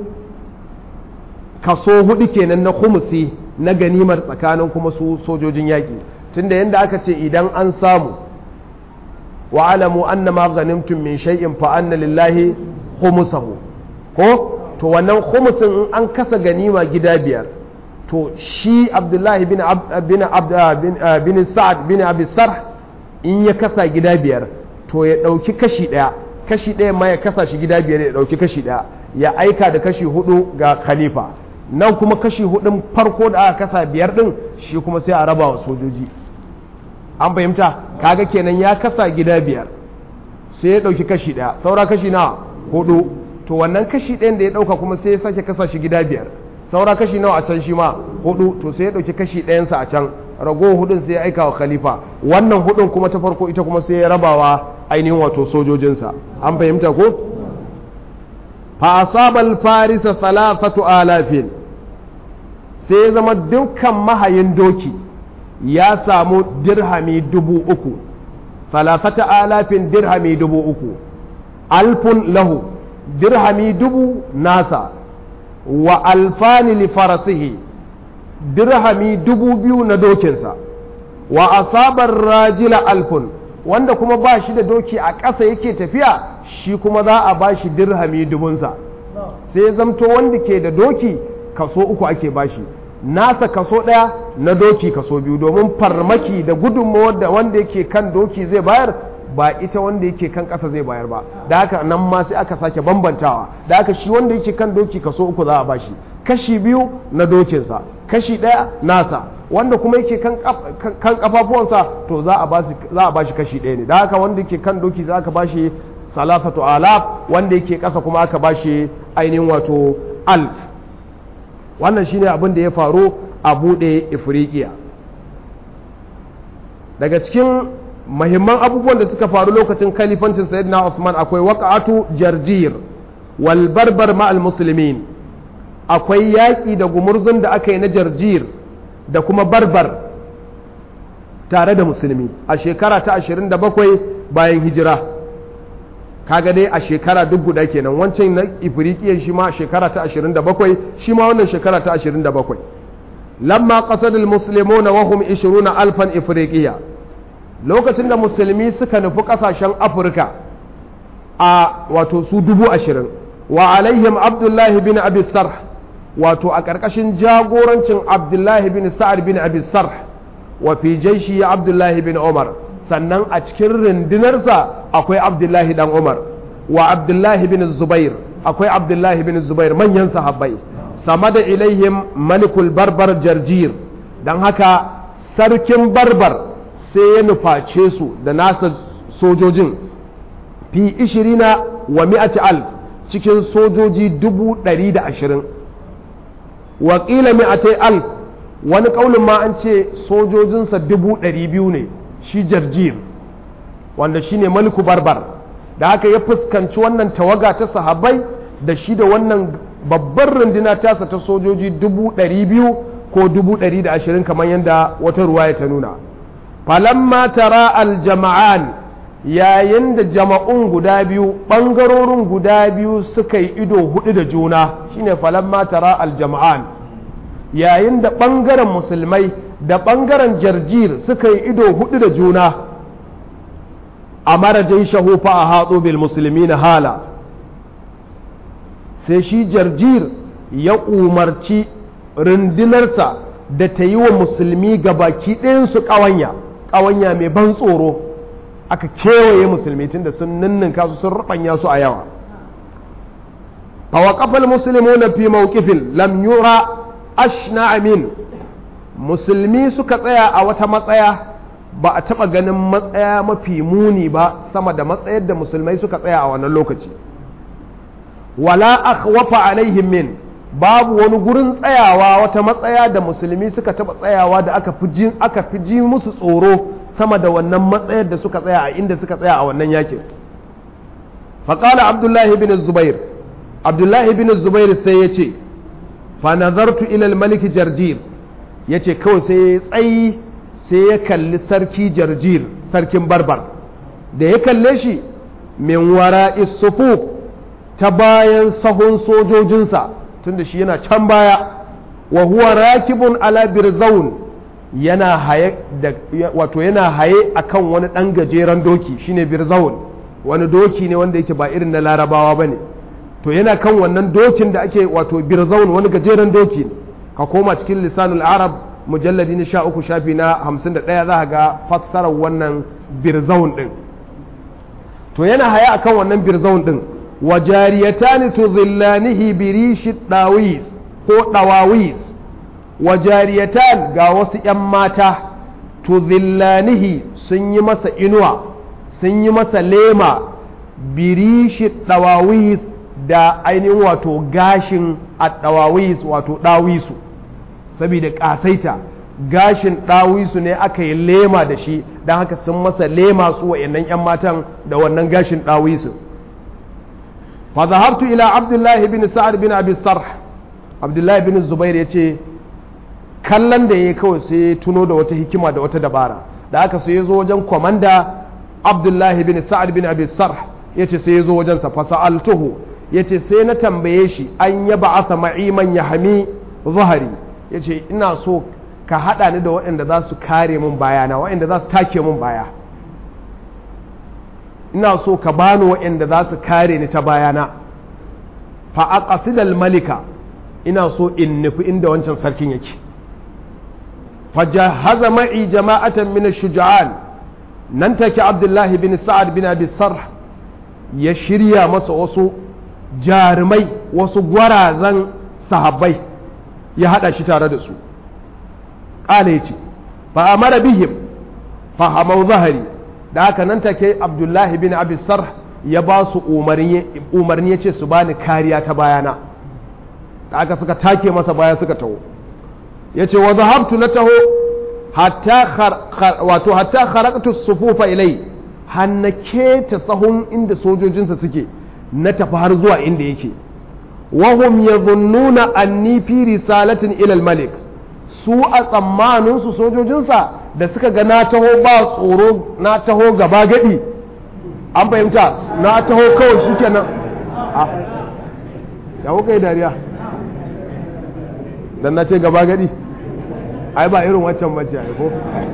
kaso hudu kenan na khumusi na ganimar tsakanin kuma su sojojin yaƙi tunda yadda aka ce idan an samu wa alamu anna ma ghanimtum min shay'in fa anna lillahi khumusahu ko to wannan khumusin in an kasa ganima gida biyar to shi abdullahi bin bin bin sa'ad bin abi sarh in ya kasa gida biyar to ya ɗauki kashi ɗaya kashi ɗaya ma ya kasa shi gida biyar ya ɗauki kashi ɗaya ya aika da kashi hudu ga khalifa nan kuma kashi hudun farko da aka kasa biyar ɗin shi kuma sai a raba wa sojoji an fahimta kaga kenan ya kasa gida biyar sai ya ɗauki kashi ɗaya saura kashi na hudu to wannan kashi ɗayan da ya ɗauka kuma sai ya sake kasa shi gida biyar saura kashi nawa a can shi ma hudu to sai ya ɗauki kashi ɗayansa a can rago hudun sai ya aika wa khalifa wannan hudun kuma ta farko ita kuma sai ya rabawa ainihin wato sojojinsa an fahimta ko fa asabal farisa salafatu alafin sai ya zama dukkan mahayin doki ya samu dirhami dubu uku salafata alafin dirhami dubu uku alfun lahu dirhami dubu nasa wa alfani li farasihi dirhami dubu biyu na dokinsa wa asabar rajila alfun wanda kuma ba shi da doki a ƙasa yake tafiya shi kuma za a ba shi dirhami dubunsa sai ya zamto wanda ke da doki kaso uku ake bashi nasa kaso ɗaya na doki kaso biyu domin farmaki da gudunmawar da wanda yake kan doki zai bayar ba ita wanda yake kan ƙasa zai bayar ba da haka nan ma sai aka sake bambantawa da haka shi wanda yake kan doki kaso uku za a bashi kashi biyu na dokinsa kashi ɗaya nasa wanda kuma yake kan kafafuwansa to za a bashi kashi ɗaya ne da haka wanda yake kan doki za aka bashi salasatu alaf wanda yake ƙasa kuma aka bashi ainihin wato alf wannan shine abin da ya faru a buɗe ifriqiya daga cikin mahimman abubuwan da suka faru lokacin kalifancin sayyidina Usman akwai waqa'atu jarjir wal barbar ma'al muslimin akwai yaƙi da gumurzun da aka yi na jarjir da kuma barbar tare da musulmi a shekara ta 27 bayan hijira kaga dai a shekara duk guda kenan wancan na ifriqiya shi ma shekara ta 27 shi ma wannan shekara ta 27 lamma qasadul muslimuna wa hum 20 alfan ifriqiya lokacin da musulmi suka nufi kasashen afirka a wato su dubu ashirin wa alaihim abdullahi bin abi sarh wato a ƙarƙashin jagorancin abdullahi bin sa'ad bin abi sarh wa fi jaishi abdullahi bin umar sannan a cikin rundunarsa akwai abdullahi dan umar wa abdullahi bin zubair akwai abdullahi bin zubair manyan sahabbai sama da ilaihim malikul barbar jarjir don haka sarkin barbar sai ya nuface su da nasa sojojin fi ishirina wa mi'ati alf cikin sojoji dubu ɗari da ashirin wakila mi'atai alf wani ƙaunin ma an ce sojojinsa dubu ɗari biyu ne shi jarjir wanda shi ne maliku barbar da haka ya fuskanci wannan tawaga ta sahabai da shi da wannan babbar runduna tasa ta sojoji dubu ɗari biyu ko dubu ɗari da ashirin kamar yadda wata ruwaya ta nuna falamma tara aljama'an yayin da jama'un guda biyu ɓangarorin guda biyu suka yi ido hudu da juna shine falamma tara aljama'an yayin da ɓangaren musulmai da ɓangaren jarjir suka yi ido hudu da juna a marajin shahufa a hatsu bil musulmi na hala sai shi jarjir ya umarci rundunarsa da ta yi wa musulmi gabaki ɗayansu ƙawanya ƙawanya mai ban tsoro aka kewaye musulmi tun da sun ninninka su sun rubanya su a yawa fawaqafal muslimuna fi mawqifin lam yura ashna amin musulmi suka tsaya a wata matsaya ba a taba ganin matsaya mafi muni ba sama da matsayar da musulmai suka tsaya a wannan lokaci wala akhwafa alaihim min babu wani gurin tsayawa wata matsaya da musulmi suka taba tsayawa da aka fi aka fi ji musu tsoro sama da wannan matsayar da suka tsaya a inda suka tsaya a wannan yakin faƙala abdullahi bin zubair abdullahi bin zubair sai ya ce fa nazartu ilal maliki jarjir ya ce kawai sai ya tsayi sai ya kalli sarki jarjir sarkin barbar da ya kalle shi min wara isufu ta bayan sahun sojojinsa tunda shi yana can baya wa huwa rakibun ala birzaun yana haye da wato yana haye akan wani ɗan gajeren doki shine birzawun wani doki ne wanda yake ba irin na larabawa bane to yana kan wannan dokin da ake wato birzawun wani gajeren doki ne ka koma cikin lisanul arab mujalladi na sha uku shafi na hamsin da ɗaya za ga fassarar wannan birzawun ɗin to yana haye akan wannan birzawun ɗin wa jariyatani tuzillanihi birishi dawis ko dawawis wa jariyatan ga wasu ‘yan mata tuzillanihi sun yi masa inuwa sun yi masa lema birishi dawawis da ainihin wato gashin a dawawis wato dawisu saboda ƙasaita gashin dawisu ne aka yi lema da shi don haka sun masa lema su wa'annan ‘yan matan da wannan gashin dawisu fa zahabtu ila abdullahi bin sa'ad bin abi sarh abdullahi bin zubair ya ce kallon da ya kawai sai ya tuno da wata hikima da wata dabara da aka sai ya zo wajen kwamanda abdullahi bin sa'ad bin abi sarh ya ce sai ya zo wajensa fa sa'altuhu yace sai na tambaye shi an ya ba'atha ma'iman ya hami zahari yace ina so ka haɗa ni da waɗanda za su kare min bayana waɗanda za su take min baya ina so ka bani waɗanda za su kare ni ta bayana fa aqsidal malika ina so in nufi inda wancan sarkin yake fa jahaza ma'i jama'atan min ash-shuja'an nan take abdullahi bin sa'ad bin abi sarh ya shirya masa wasu jarumai wasu gwarazan sahabbai ya hada shi tare da su ƙala ya ce fa amara bihim fa hamau zahari da haka nan take abdullahi bin abi sarh ya ba su umarni ya ce su bani kariya ta bayana da aka suka take masa baya suka taho ya ce wa zahabtu na taho wato hatta kharaqtu sufufa ilai har na keta sahun inda sojojinsa suke na tafi har zuwa inda yake wahum yadhunnuna anni fi risalatin ila malik su a tsammaninsu sojojinsa da suka ga na taho ba tsoro na taho gaba gadi an fahimta na taho kawai shi kenan a ya kuka yi dariya dan na ce gaba gadi ai ba irin waccan bace ai ko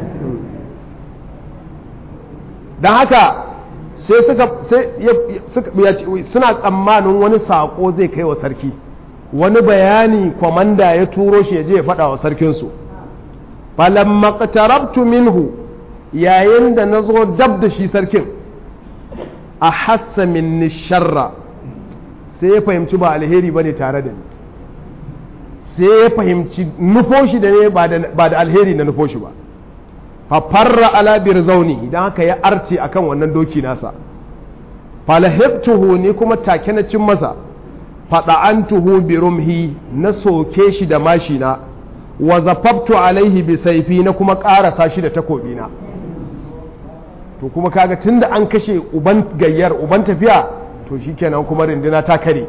dan haka sai suka sai suna tsammanin wani sako zai kai wa sarki wani bayani kwamanda ya turo shi ya je ya faɗa wa sarkinsu falamma qatarabtu minhu yayin da na zo dab da shi sarkin a hassa minni sharra sai ya fahimci ba alheri ba ne tare da ni sai ya fahimci nufo shi da ne ba da alheri na nufo shi ba fafarra ala zauni idan haka ya arce akan wannan doki nasa falahibtuhu ni kuma take na cin masa faɗa'antuhu bi rumhi na soke shi da mashina wa zafaftu alaihi bi saifi na kuma ƙarasa shi da takobina to kuma kaga tunda an kashe uban gayyar uban tafiya to shikenan kuma rindina ta kare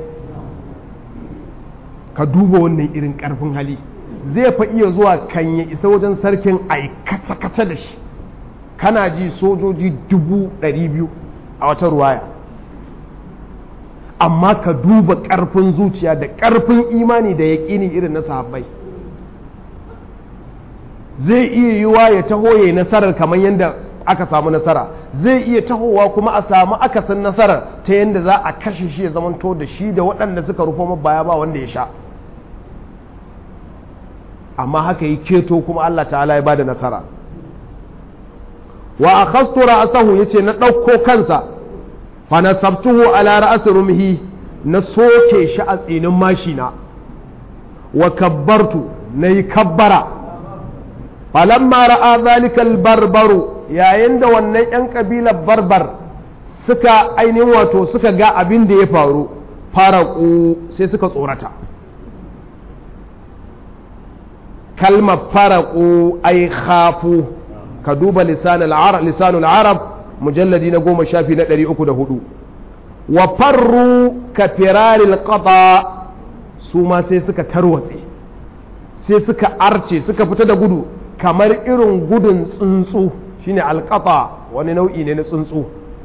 ka duba wannan irin ƙarfin hali zai fa iya zuwa kan ya isa wajen sarkin ai kaca-kaca da shi kana ji sojoji dubu ɗari biyu a wata ruwaya amma ka duba ƙarfin zuciya da ƙarfin imani da yaƙini irin na sahabbai zai iya yiwa ya taho ya yi nasarar kamar yadda aka samu nasara zai iya tahowa kuma a samu akasin nasarar ta yadda za a kashe shi ya zamanto da shi da waɗanda suka rufo baya ba wanda ya sha amma haka yi keto kuma Allah ta'ala ya bada nasara wa akhastu ra'sahu yace na ɗauko kansa fa nasabtuhu ala ra'si rumhi na soke shi a tsinin mashina wa kabbartu nayi kabbara falamma ra'a zalika barbaru yayin da wannan yan kabilar barbar suka ainihin wato suka ga abin da ya faru faraku sai suka tsorata kalmar faraku ai khafu ka duba lisanul arab mujalladi na goma shafi na ɗari uku da hudu wa farru ka firaril qata su ma sai suka tarwatse sai suka arce suka fita da gudu kamar irin gudun tsuntsu shine alqata wani nau'i ne na tsuntsu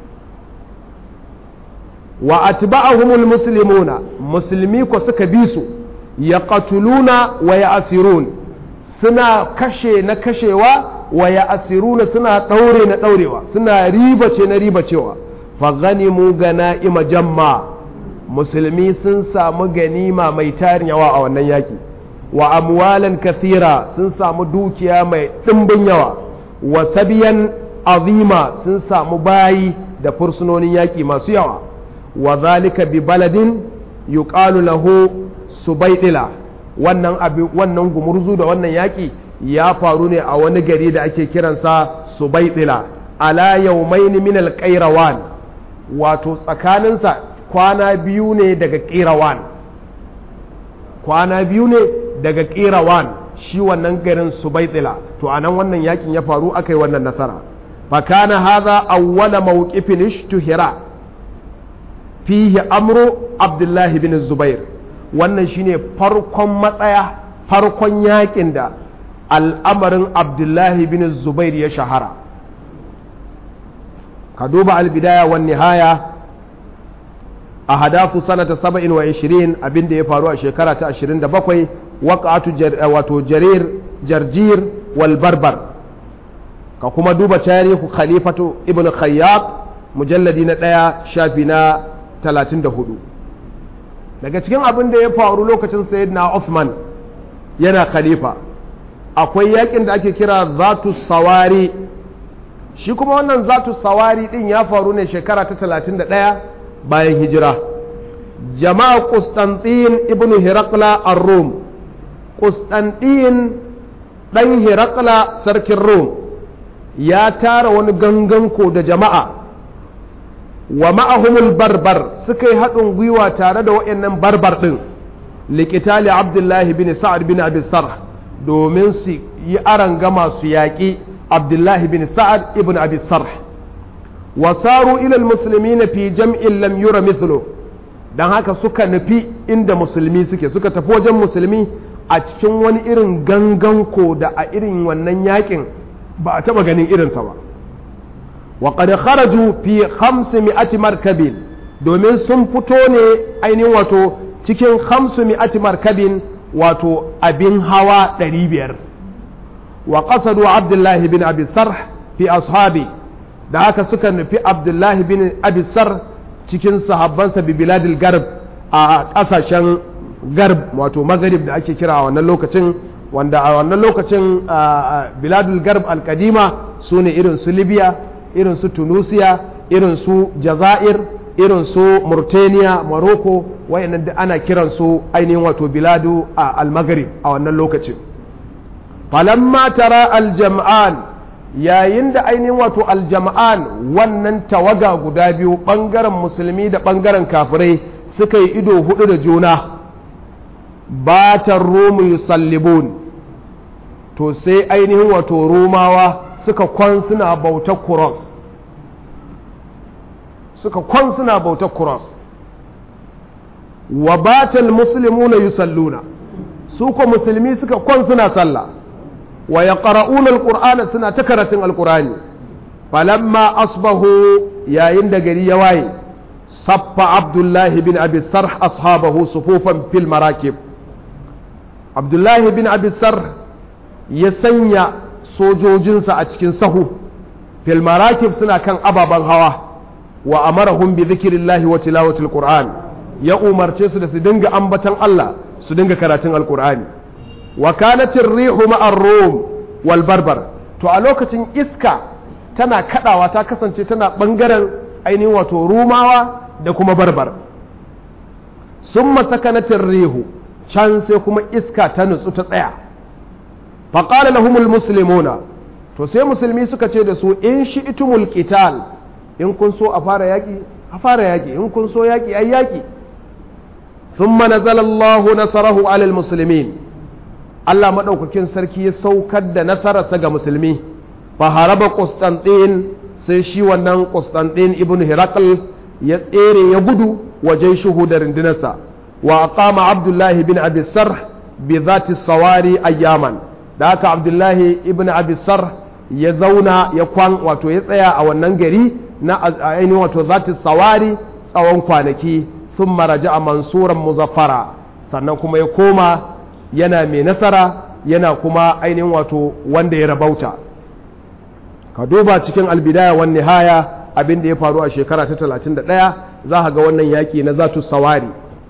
wa atba'ahumul muslimuna musulmi ko suka bi su yaqtuluna wa ya'sirun suna kashe na kashewa wa ya asiruna suna ɗaure na ɗaurewa suna ribace na ribacewa fa ganimu gana'ima jamma musulmi sun samu ganima mai tarin yawa a wannan yaki wa amwalan kathira sun samu dukiya mai ɗimbin yawa wa sabiyan azima sun samu bayi da fursunonin yaki masu yawa wa zalika bi baladin yuqalu lahu subaidila wannan abu wannan gumurzu da wannan yaƙi ya faru ne a wani gari da ake kiransa subaidila ala yawmaini min alqairawan wato tsakaninsa kwana biyu ne daga qirawan kwana biyu ne daga qirawan shi wannan garin subaidila to anan wannan yakin ya faru akai wannan nasara fa kana hadha awwala mawqifin ishtuhira fihi amru abdullahi bin zubair wannan shine farkon matsaya farkon yakin da al'amarin abdullahi bin zubair ya shahara ka duba albidaya wan nihaya a hadafu sanata saba'in wa ishirin abin da ya faru a shekara ta ashirin da bakwai waƙatu wato jarir jarjir wal barbar ka kuma duba tarihu khalifatu ibn khayyab mujalladi na ɗaya shafi na talatin da hudu daga cikin abin da ya faru lokacin sayyidina Uthman yana khalifa akwai yakin da ake kira zatu sawari shi kuma wannan zatu sawari din ya faru ne shekara ta 31 bayan hijira jama'a Constantine ibn Hirakla ar-Rum Constantine dan Hirakla sarkin Rum ya tara wani ganganko da jama'a wa ma'ahumul barbar suka yi haɗin gwiwa tare da waɗannan barbar ɗin likitali abdullahi bin sa'ad bin abi sarh domin su yi arangama su yaƙi abdullahi bin sa'ad ibn abi sarh wasaru ilal musulmi na fi jam'in lam yura mithlu don haka suka nufi inda musulmi suke suka tafi wajen musulmi a cikin wani irin ganganko da a irin wannan yaƙin ba a taɓa ganin irinsa ba وقد خرجوا في خمسمائة مركب domin sun fito ne ainihin wato cikin hamsu mi'ati markabin wato abin hawa ɗari biyar wa qasadu abdullahi bin abi sarh fi ashabi da haka suka nufi abdullahi bin abi sarh cikin sahabbansa bi biladil garb a ƙasashen garb wato magarib da ake kira a wannan lokacin wanda a wannan lokacin biladul garb alkadima su ne irin su libya irin su tunisia irin su jazair irin su mauritania morocco wayannan da ana kiran su ainihin wato biladu a almagrib a wannan lokacin falamma tara aljam'an yayin da ainihin wato aljam'an wannan tawaga guda biyu bangaren musulmi da bangaren kafirai suka yi ido hudu da juna batar romu yusallibun to sai ainihin wato romawa suka kwan suna bautar kuros suka kwan suna bautar kuros wa batal muslimuna yusalluna su ko musulmi suka kwan suna sallah wa yaqra'una alqur'ana suna ta karatun alqur'ani falamma asbahu yayin da gari ya waye saffa abdullahi bin abi sarh ashabahu sufufan fil marakib abdullahi bin abi sarh ya sanya sojojinsa a cikin sahu fil marakib suna kan ababen hawa wa amarahum bi dhikrillahi wa tilawatil qur'an ya umarce su da su dinga ambatan Allah su dinga karatun alqur'ani wa kanat ar-rihu ma'ar rum wal barbar to a lokacin iska tana kadawa ta kasance tana bangaren ainihin wato rumawa da kuma barbar summa sakanat ar-rihu can sai kuma iska ta nutsu ta tsaya faƙala lahumul muslimuna to sai musulmi suka ce da su in shi itumul qital in kun so a fara yaƙi a fara yaƙi in kun so yaƙi ai yaƙi thumma nazala Allahu nasarahu alal muslimin Allah madaukakin sarki ya saukar da nasararsa ga musulmi fa haraba Constantine sai shi wannan Constantine ibn Hirakl ya tsere ya gudu wajen shuhu da rundunarsa wa aqama Abdullah bin Abi Sarh bi dhati sawari ayyaman da haka abdullahi ibn abisar ya zauna ya kwan wato ya tsaya a wannan gari na ainihin wato zati sawari tsawon kwanaki sun maraja a mansuran muzaffara sannan kuma ya koma yana mai nasara yana kuma ainihin wato wanda ya rabauta ka duba cikin albidaya wani nihaya abin da ya faru a shekara ta 31 za ka ga wannan yaƙi na zatu sawari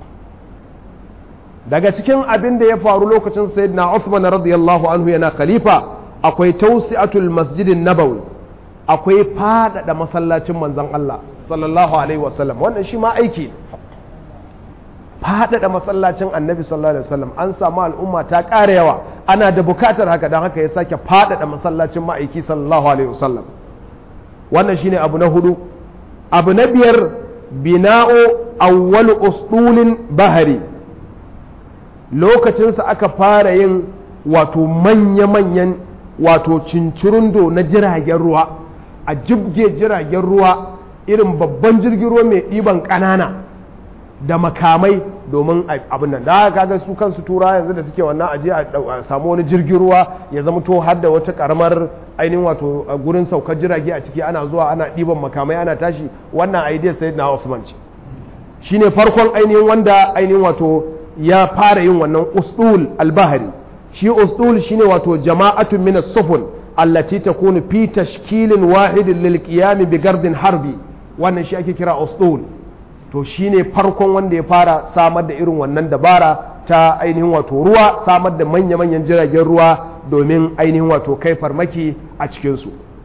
daga cikin abin da ya faru lokacin sayyidina Uthman radiyallahu anhu yana khalifa akwai tausi'atul masjidin nabawi akwai fadada masallacin manzon Allah sallallahu alaihi wasallam wannan shi ma aiki fadada masallacin annabi sallallahu alaihi wasallam an samu al'umma ta ƙara yawa ana da bukatar haka don haka ya sake fadada masallacin ma'aiki sallallahu alaihi wasallam wannan shine abu na hudu abu na biyar bina'u awwal usdulin bahari lokacinsa aka fara yin wato manya-manyan wato cincirundo na jiragen ruwa a jibge jiragen ruwa irin babban jirgin ruwa mai ɗiban ƙanana da makamai domin abin nan da kaga su kansu tura yanzu da suke wannan aje a samu wani jirgin ruwa ya zama to har da wata karamar ainihin wato gurin saukar jirage a ciki ana zuwa ana ɗiban makamai ana tashi wannan idea sai na Osman ce shine farkon ainihin wanda ainihin wato ya fara yin wannan ustul albahari shi ustul shine wato jama'atun min as-sufun allati takunu fi tashkilin wahidin lil qiyam bi gardin harbi wannan shi ake kira ustul to shine farkon wanda ya fara samar da irin wannan dabara ta ainihin wato ruwa samar da manya-manyan jiragen ruwa domin ainihin wato kai farmaki a cikinsu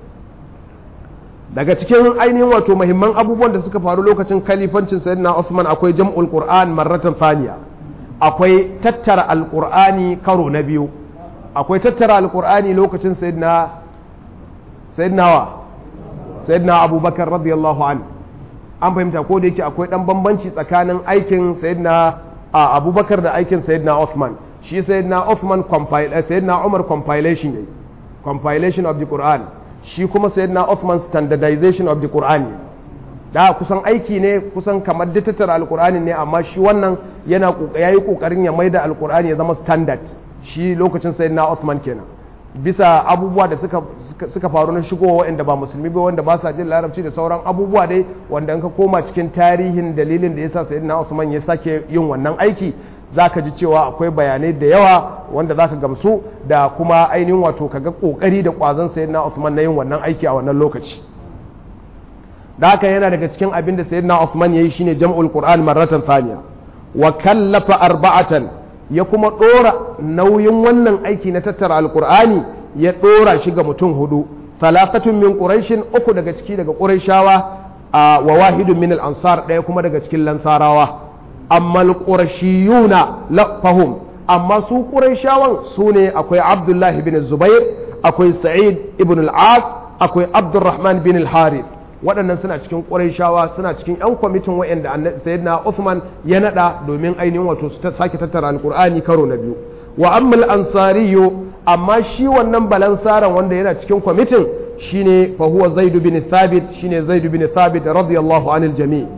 daga cikin ainihin wato mahimman abubuwan da suka faru lokacin kalifancin sayyidina Usman akwai jam'ul Qur'an marratan thaniya akwai tattara alqur'ani karo na biyu akwai tattara alqur'ani lokacin sayyidina sayyidina wa sayyidina Abubakar radiyallahu anhu an fahimta ko da yake akwai dan bambanci tsakanin aikin sayyidina Abubakar da aikin sayyidina Usman shi sayyidina Usman compile sayyidina Umar compilation yayi compilation of the Quran shi kuma sayyidina Uthman standardization of the Quran da kusan aiki ne kusan kamar da tattara alkur'ani ne amma shi wannan yana yayi kokarin ya maida alkur'ani ya zama standard shi lokacin sayyidina Uthman kenan bisa abubuwa da suka suka faru na shigowa waɗanda ba musulmi ba wanda ba sa jin larabci da sauran abubuwa dai wanda in ka koma cikin tarihin dalilin da yasa sayyidina Uthman ya sake yin wannan aiki za ka ji cewa akwai bayanai da yawa wanda za ka gamsu da kuma ainihin wato ka ga kokari da kwazon sayyidina Uthman na yin wannan aiki a wannan lokaci da haka yana daga cikin abin da sayyidina Uthman yayi shine jam'ul Qur'an marratan thaniya wa kallafa arba'atan ya kuma dora nauyin wannan aiki na tattara alqur'ani ya dora shi ga mutum hudu thalathatun min quraishin uku daga ciki daga quraishawa wa wahidun min al-ansar daya kuma daga cikin lansarawa amma al-qurashiyuna fahum amma su qurayshawan su ne akwai abdullahi bin zubair akwai sa'id ibn al-as akwai abdurrahman bin al-harith waɗannan suna cikin qurayshawa suna cikin yan kwamitin wa'anda sayyidina Uthman ya nada domin ainihin wato su sake tattara alqur'ani karo na biyu wa amma al-ansariyu amma shi wannan balansaran wanda yana cikin kwamitin shine fa huwa zaid bin thabit shine zaid bin thabit radiyallahu anil jami'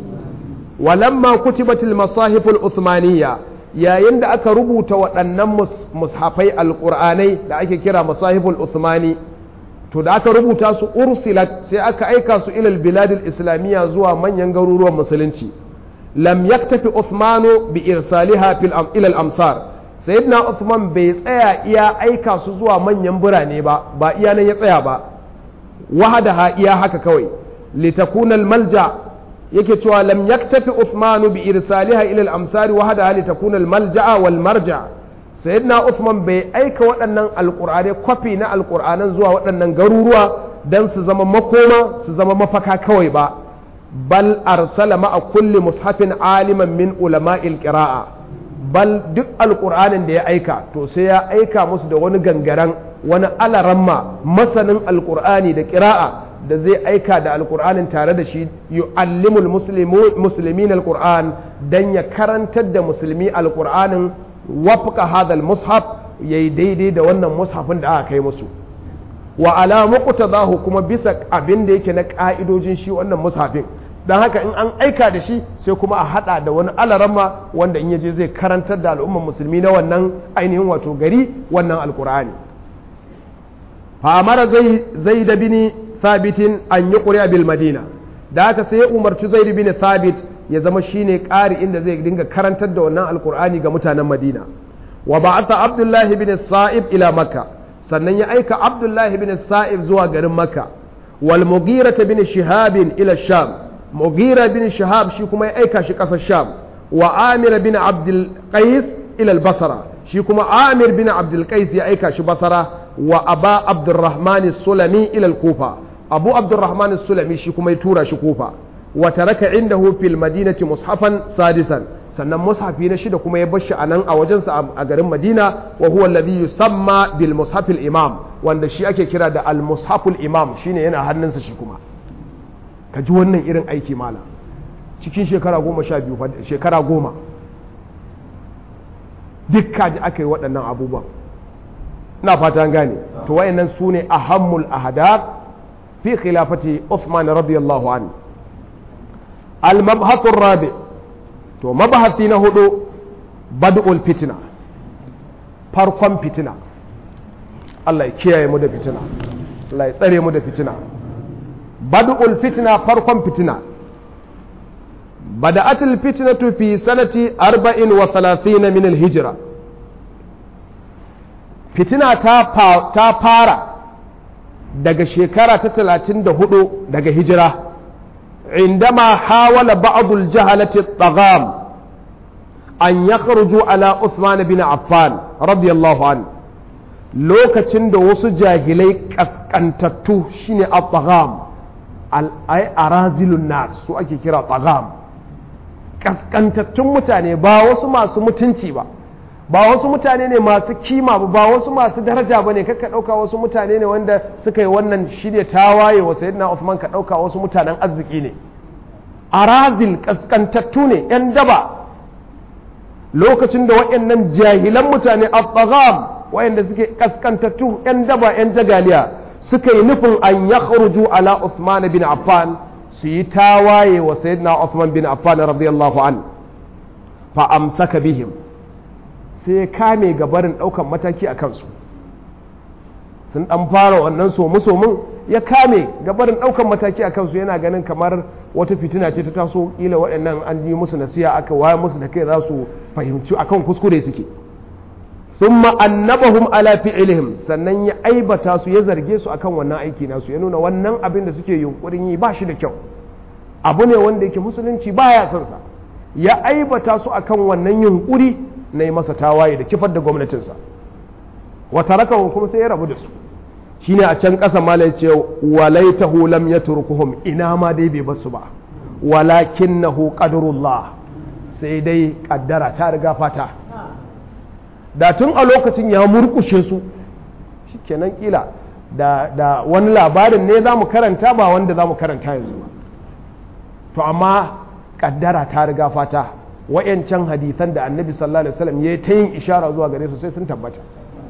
ولما كتبت المصاحف العثمانية yayin da aka rubuta waɗannan mushafai alƙur'anai da ake kira masahiful uthmani to da aka rubuta su ursilat sai aka aika su ilal biladil islamiyya zuwa manyan garuruwan musulunci lam yaktafi uthmanu bi irsaliha fil ilal amsar sayyidina uthman bai tsaya iya aika su zuwa manyan birane ba ba iya nan ya tsaya ba wahadaha iya haka kawai litakuna al malja yake cewa lam yaktafi Uthman bi irsaliha ila al-amsari wa hada li takuna al-malja'a wal marja sayyidina Uthman bai aika waɗannan alqur'ani kwafi na alqur'anan zuwa waɗannan garuruwa dan su zama makoma su zama mafaka kawai ba bal arsala ma'a kulli mushafin aliman min ulama'il qira'a bal duk alqur'anin da ya aika to sai ya aika musu da wani gangaren wani alaramma masanin alqur'ani da qira'a da zai aika da alkur'anin tare da shi yu'allimul muslimin alkur'an dan ya karantar da musulmi alkur'anin wafqa hadal mushaf yayi daidai da wannan mushafin da aka kai musu wa ala muqtadahu kuma bisa abin da yake na ka'idojin shi wannan mushafin dan haka in an aika da shi sai kuma a hada da wani alarama wanda in yaje zai karantar da al'umman musulmi na wannan ainihin wato gari wannan alkur'ani fa amara zai zai da bini sabitin an yi ƙuri'a bil madina da haka sai ya umarci zaid bin sabit ya zama shine ƙari inda zai dinga karantar da wannan alkur'ani ga mutanen madina wa ba'atha abdullahi bin sa'ib ila makka sannan ya aika abdullahi bin sa'ib zuwa garin makka wal mughira bin shihab ila sham mughira bin shihab shi kuma ya aika shi ƙasar sham wa amir bin abdul qais ila al basra shi kuma amir bin abdul qais ya aika shi basra wa aba abdurrahman sulami ila al kufa abu abdurrahman sulami shi kuma ya tura shi kufa wa taraka indahu fil madinati mushafan sadisan sannan mushafi na shida kuma ya bar shi anan a wajensa a garin madina wa huwa alladhi yusamma bil mushafil imam wanda shi ake kira da al mushaful imam shine yana hannunsa shi kuma ka ji wannan irin aiki mala cikin shekara goma sha biyu shekara goma duk kaji aka yi waɗannan abubuwan ina fata gane to wayannan su ne ahammul ahadar في خلافة عثمان رضي الله عنه المبحث الرابع تو مبحثي نهدو بدء الفتنة farkon fitina Allah ya kiyaye mu da fitina Allah ya tsare mu da fitina bad'ul fitina farkon fitina بدأت الفتنة في سنة أربع وثلاثين من الهجرة فتنة تافارة daga shekara ta talatin da hudu daga hijira indama hawala ba'dul jahalati tagam an yakhruju ala Uthman bin Affan radiyallahu an lokacin da wasu jahilai kaskantattu shine at-tagam al-ay arazilun nas su ake kira tagam kaskantattun mutane ba wasu masu mutunci ba ba wasu mutane ne masu kima ba ba wasu masu daraja ba ne kakka ɗauka wasu mutane ne wanda suka yi wannan shirya tawaye wa sayyidina Uthman ka ɗauka wasu mutanen arziki ne arazil kaskantattu ne yan daba lokacin da waɗannan jahilan mutane al-tagham waɗanda suke kaskantattu yan daba yan jagaliya suka yi nufin an yakhruju ala Uthman bin Affan su yi tawaye wa sayyidina Uthman bin Affan radiyallahu an fa amsaka bihim sai ya kame gabarin ɗaukan mataki a kansu sun ɗan fara wannan somu-somun ya kame gabarin ɗaukan mataki a kansu yana ganin kamar wata fitina ce ta taso ƙila waɗannan an yi musu nasiya aka waya musu da kai za su fahimci akan kuskure suke sun annabahum ala fi'ilihim sannan ya aibata su ya zarge su akan wannan aiki nasu ya nuna wannan abin da suke yunkurin yi ba shi da kyau abu ne wanda yake musulunci baya son sa ya aibata su akan wannan yunkuri na yi masa tawaye da kifar da gwamnatinsa wata rakawa kuma sai ya rabu da su shine a can ƙasa mala ya ce walaitahu lam yatrukuhum ina ma dai bai basu ba walakinnahu qadrullah sai dai kaddara ta riga fata da tun a lokacin ya murkushe su shikenan kila da da wani labarin ne za mu karanta ba wanda za mu karanta yanzu ba to amma kaddara ta riga fata wayancan hadisan da annabi sallallahu alaihi wasallam ya ta yin ishara zuwa gare su sai sun tabbata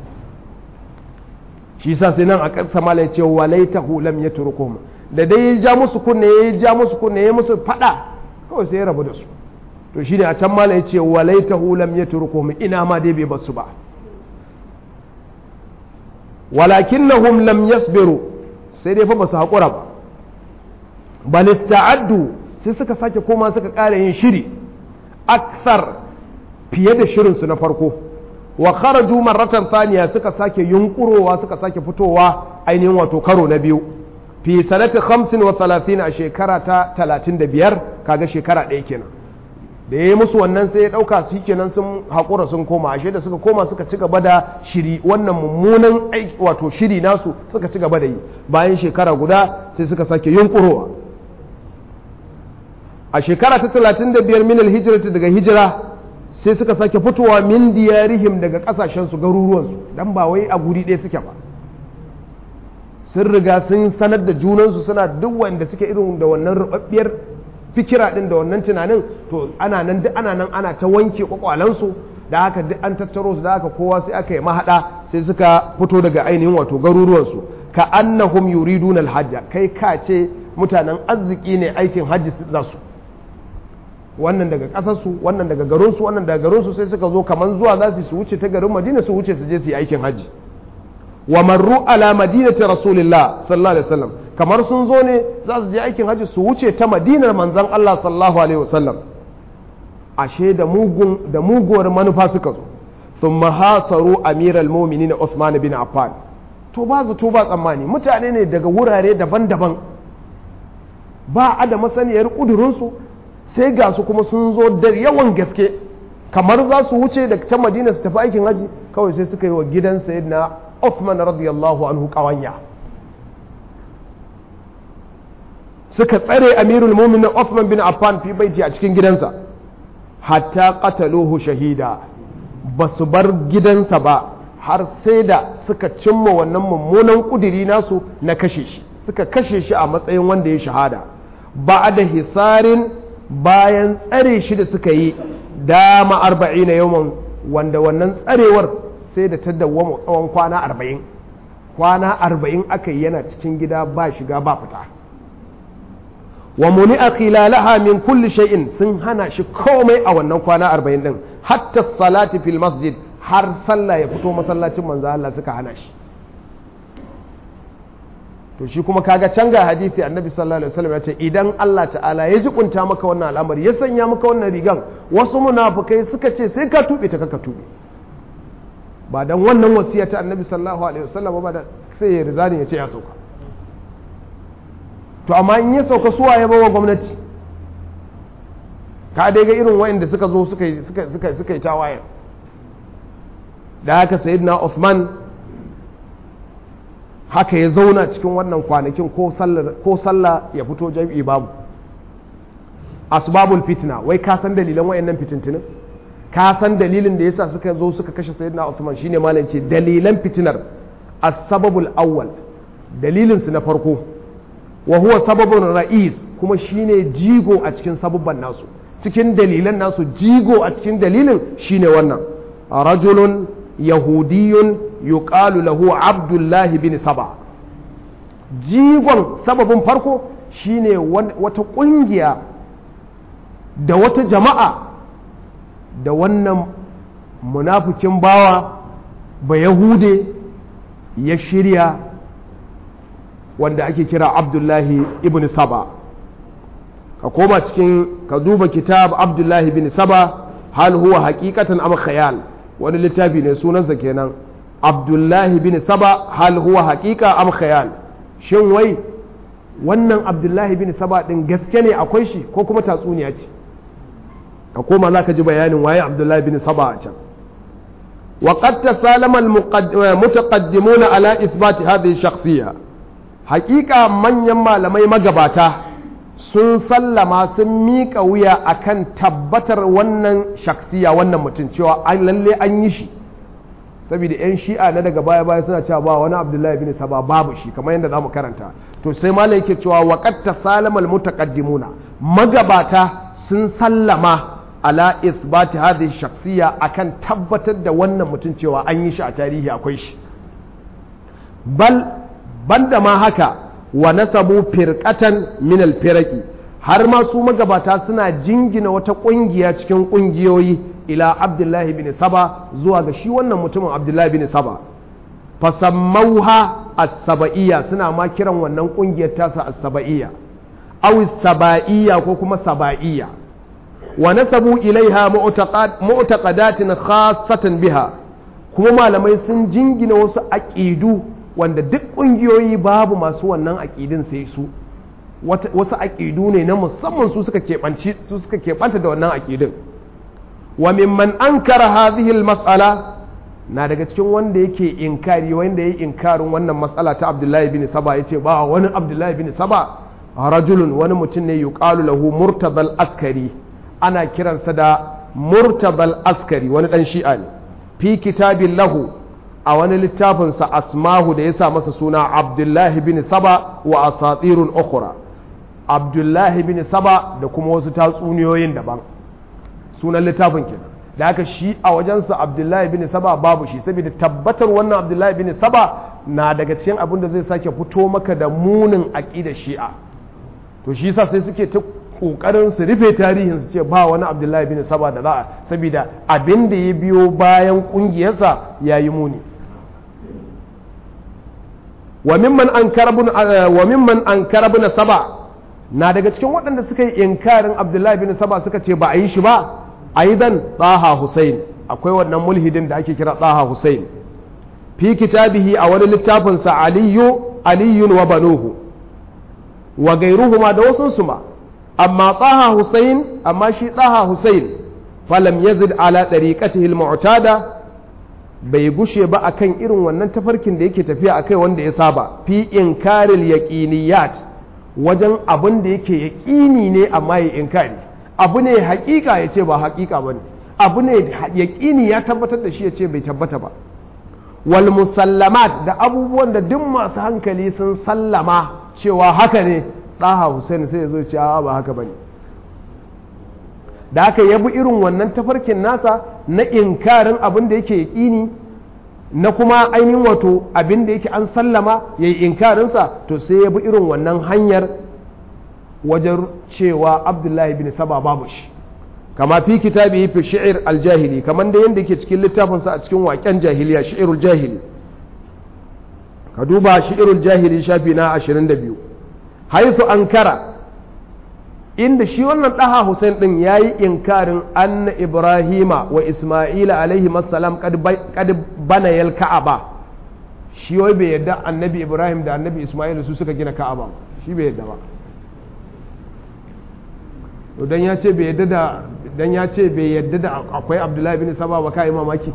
shi sa sai nan a ƙarsa mala ya ce walaitahu lam yatrukum da dai ya ja musu kunne ya ja musu kunne ya musu fada kawai sai ya rabu da su to shine a can mala ya ce walaitahu lam yatrukum ina ma dai bai basu ba walakinnahum lam yasbiru sai dai fa basu haƙura ba bal ista'addu sai suka sake koma suka ƙara yin shiri aksar fiye da shirinsu na farko wa kharaju marratan thaniya suka sake yunkurowa suka sake fitowa ainihin wato karo na biyu fi sanati 35 a shekara ta 35 kaga shekara ɗaya kenan da ya yi musu wannan sai ya ɗauka su kenan sun haƙura sun koma ashe da suka koma suka ci gaba da shiri wannan mummunan aiki wato shiri nasu suka ci gaba da yi bayan shekara guda sai suka sake yunkurowa a shekara ta 35 min alhijrati daga hijira sai suka sake fitowa min diyarihim daga kasashensu garuruwansu dan ba wai a guri ɗaya suke ba sun riga sun sanar da junansu suna duk wanda suke irin da wannan rubabbiyar fikira din da wannan tunanin to ana nan duk ana nan ana ta wanke kwakwalansu da haka duk an tattaro su da haka kowa sai aka yi mahada sai suka fito daga ainihin wato garuruwansu ka annahum yuriduna alhajja kai ka ce mutanen arziki ne aikin hajji za su wannan daga ƙasarsu wannan daga garinsu wannan daga garinsu sai suka zo kamar zuwa za su wuce ta garin madina su wuce su je su yi aikin hajji wa marru ala madinati rasulillah sallallahu alaihi wasallam kamar sun zo ne za su je aikin hajji su wuce ta madinar manzon Allah sallallahu alaihi wasallam ashe da mugun da muguwar manufa suka zo thumma hasaru amiral mu'minin Uthman bin Affan to ba zato ba tsammani mutane ne daga wurare daban-daban ba a da masaniyar ƙudurinsu sai ga su kuma sun zo da yawan gaske kamar za su wuce da can madina su tafi aikin haji kawai sai suka yi wa gidan sayyidina Uthman radiyallahu anhu kawanya suka tsare amirul mu'minin Uthman bin Affan fi baiti a cikin gidansa hatta qataluhu shahida ba su bar gidansa ba har sai da suka cimma wannan mummunan kudiri nasu na kashe shi suka kashe shi a matsayin wanda ya shahada ba da hisarin bayan tsare shi da suka yi dama arba'in na yawan wanda wannan tsarewar sai da ta dawwama tsawon kwana arba'in kwana arba'in aka yi yana cikin gida ba shiga ba fita wa muni a khilalaha min kulli shay'in sun hana shi komai a wannan kwana arba'in din hatta salati fil masjid har sallah ya fito masallacin manzo Allah suka hana shi to shi kuma kaga can ga hadisi annabi sallallahu alaihi wasallam ya ce idan Allah ta'ala ya jikunta maka wannan al'amari ya sanya maka wannan rigan wasu munafukai suka ce sai ka tube ta kaka tube ba dan wannan wasiya ta annabi sallallahu alaihi wasallam ba da sai ya rizani ya ce ya sauka to amma in ya sauka suwa ya bawa gwamnati ka dai ga irin wayanda suka zo suka yi suka suka suka yi tawaye da haka sayyidina Uthman haka ya zauna cikin wannan kwanakin ko sallah ya fito jam'i babu asbabul fitna wai ka san dalilan wayannan fitintinin ka san dalilin da yasa suka zo suka kashe sayyidina Uthman shine malam ce dalilan fitinar as-sababul awwal dalilin su na farko wa huwa sababun ra'is kuma shine jigo a cikin sabubban nasu cikin dalilan nasu jigo a cikin dalilin shine wannan rajulun yahudiyun yuqalu lahu abdullahi bin saba jigon sababin farko shine wata ƙungiya da wata jama'a da wannan munafikin bawa ba yahude ya shirya wanda ake kira abdullahi ibn saba ka koma cikin ka duba kitab abdullahi bin saba hal huwa hakikatan am khayal wani littafi ne sunansa kenan abdullahi bin saba hal huwa hakika am khayal shin wai wannan abdullahi bin saba din gaske ne akwai shi ko kuma tatsuniya ce ka koma za ka ji bayanin waye abdullahi bin saba a can وقد تسالم المتقدمون على إثبات هذه الشخصية حقيقة من يما لما مقباتا sun sallama sun miƙa wuya akan tabbatar wannan shaksiya wannan mutum cewa an lalle an yi shi saboda 'yan shi'a na daga baya baya suna cewa ba wani abdullahi bin saba babu shi kamar yadda za mu karanta to sai malam yake cewa waqad tasalamal mutaqaddimuna magabata sun sallama ala isbati hadhihi shaksiya akan tabbatar da wannan mutum cewa an yi shi a tarihi akwai shi bal banda ma haka wa nasabu firqatan min alfiraqi har ma su magabata suna jingina wata kungiya cikin kungiyoyi ila abdullahi bin saba zuwa ga shi wannan mutumin abdullahi bin saba fasammauha as-saba'iyya suna ma kiran wannan kungiyar tasa as-saba'iyya aw saba'iyya ko kuma saba'iyya wa nasabu ilaiha mu'taqadatin khassatan biha kuma malamai sun jingina wasu aqidu wanda duk ƙungiyoyi babu masu wannan aƙidin sai su wasu aƙidu ne na musamman su suka keɓanci su suka keɓanta da wannan aƙidin wa mimman ankara hadhihi mas'ala na daga cikin wanda yake inkari wanda yayi inkarin wannan matsala ta Abdullahi bin Saba yace ba wani Abdullahi bin Saba rajulun wani mutum ne yuqalu lahu murtadal askari ana kiransa da murtadal askari wani dan shi'a ne fi kitabin lahu a wani littafinsa asmahu da ya sa masa suna abdullahi bin saba wa asatirun ukhra abdullahi bin saba da kuma wasu tatsuniyoyin daban sunan littafin kenan da haka shi a wajensa abdullahi bin saba babu shi saboda tabbatar wannan abdullahi bin saba na daga cikin abin da zai sake fito maka da munin aƙidar shi'a to shi yasa sai suke ta kokarin su rufe tarihin su ce ba wani abdullahi bin saba da za a saboda abin da ya biyo bayan kungiyarsa ya yi muni wa mimman an karabun saba na daga cikin waɗanda suka yi inkarin abdullahi bin saba suka ce ba a yi shi ba aidan tsaha hussein akwai wannan mulhidin da ake kira tsaha hussein fi kitabihi a wani littafinsa aliyu aliyun wa banuhu wa gairuhuma da wasu ma amma tsaha hussein amma shi tsaha hussein falam yazid ala ɗariƙatihi al-mu'tada bai gushe ba akan irin wannan tafarkin da yake tafiya akai wanda ya saba fi inkaril yaqiniyat wajen abin da yake yaqini ne amma ya inkari abu ne haƙiƙa ya ce ba haƙiƙa bane abu ne yaqini ya tabbatar da shi ya ce bai tabbata ba wal musallamat da abubuwan da duk masu hankali sun sallama cewa haka ne ɗaha Hussein sai ya zo ce ba haka bane da aka yabi irin wannan tafarkin nasa na inkarin abin da yake yaƙini na kuma ainihin wato abin da yake an sallama ya yi inkarinsa to sai ya bi irin wannan hanyar wajen cewa abdullahi bin saba babu shi kama fi kitabi fi shi'ir aljahili kamar da yadda yake cikin littafinsa a cikin waƙen jahiliya shi'irul jahili ka duba shi irin jahili shafi na 22 haisu ankara inda shi wannan ɗaha Hussein ɗin ya yi inkarin anna Ibrahima wa Ismaila alaihi masalam kad bana yal ka'aba shi wai bai yadda annabi Ibrahim da annabi Ismaila su suka gina ka'aba shi bai yadda ba dan ya ce bai yadda da dan ya ce bai yadda da akwai Abdullahi bin Saba ba kai mamaki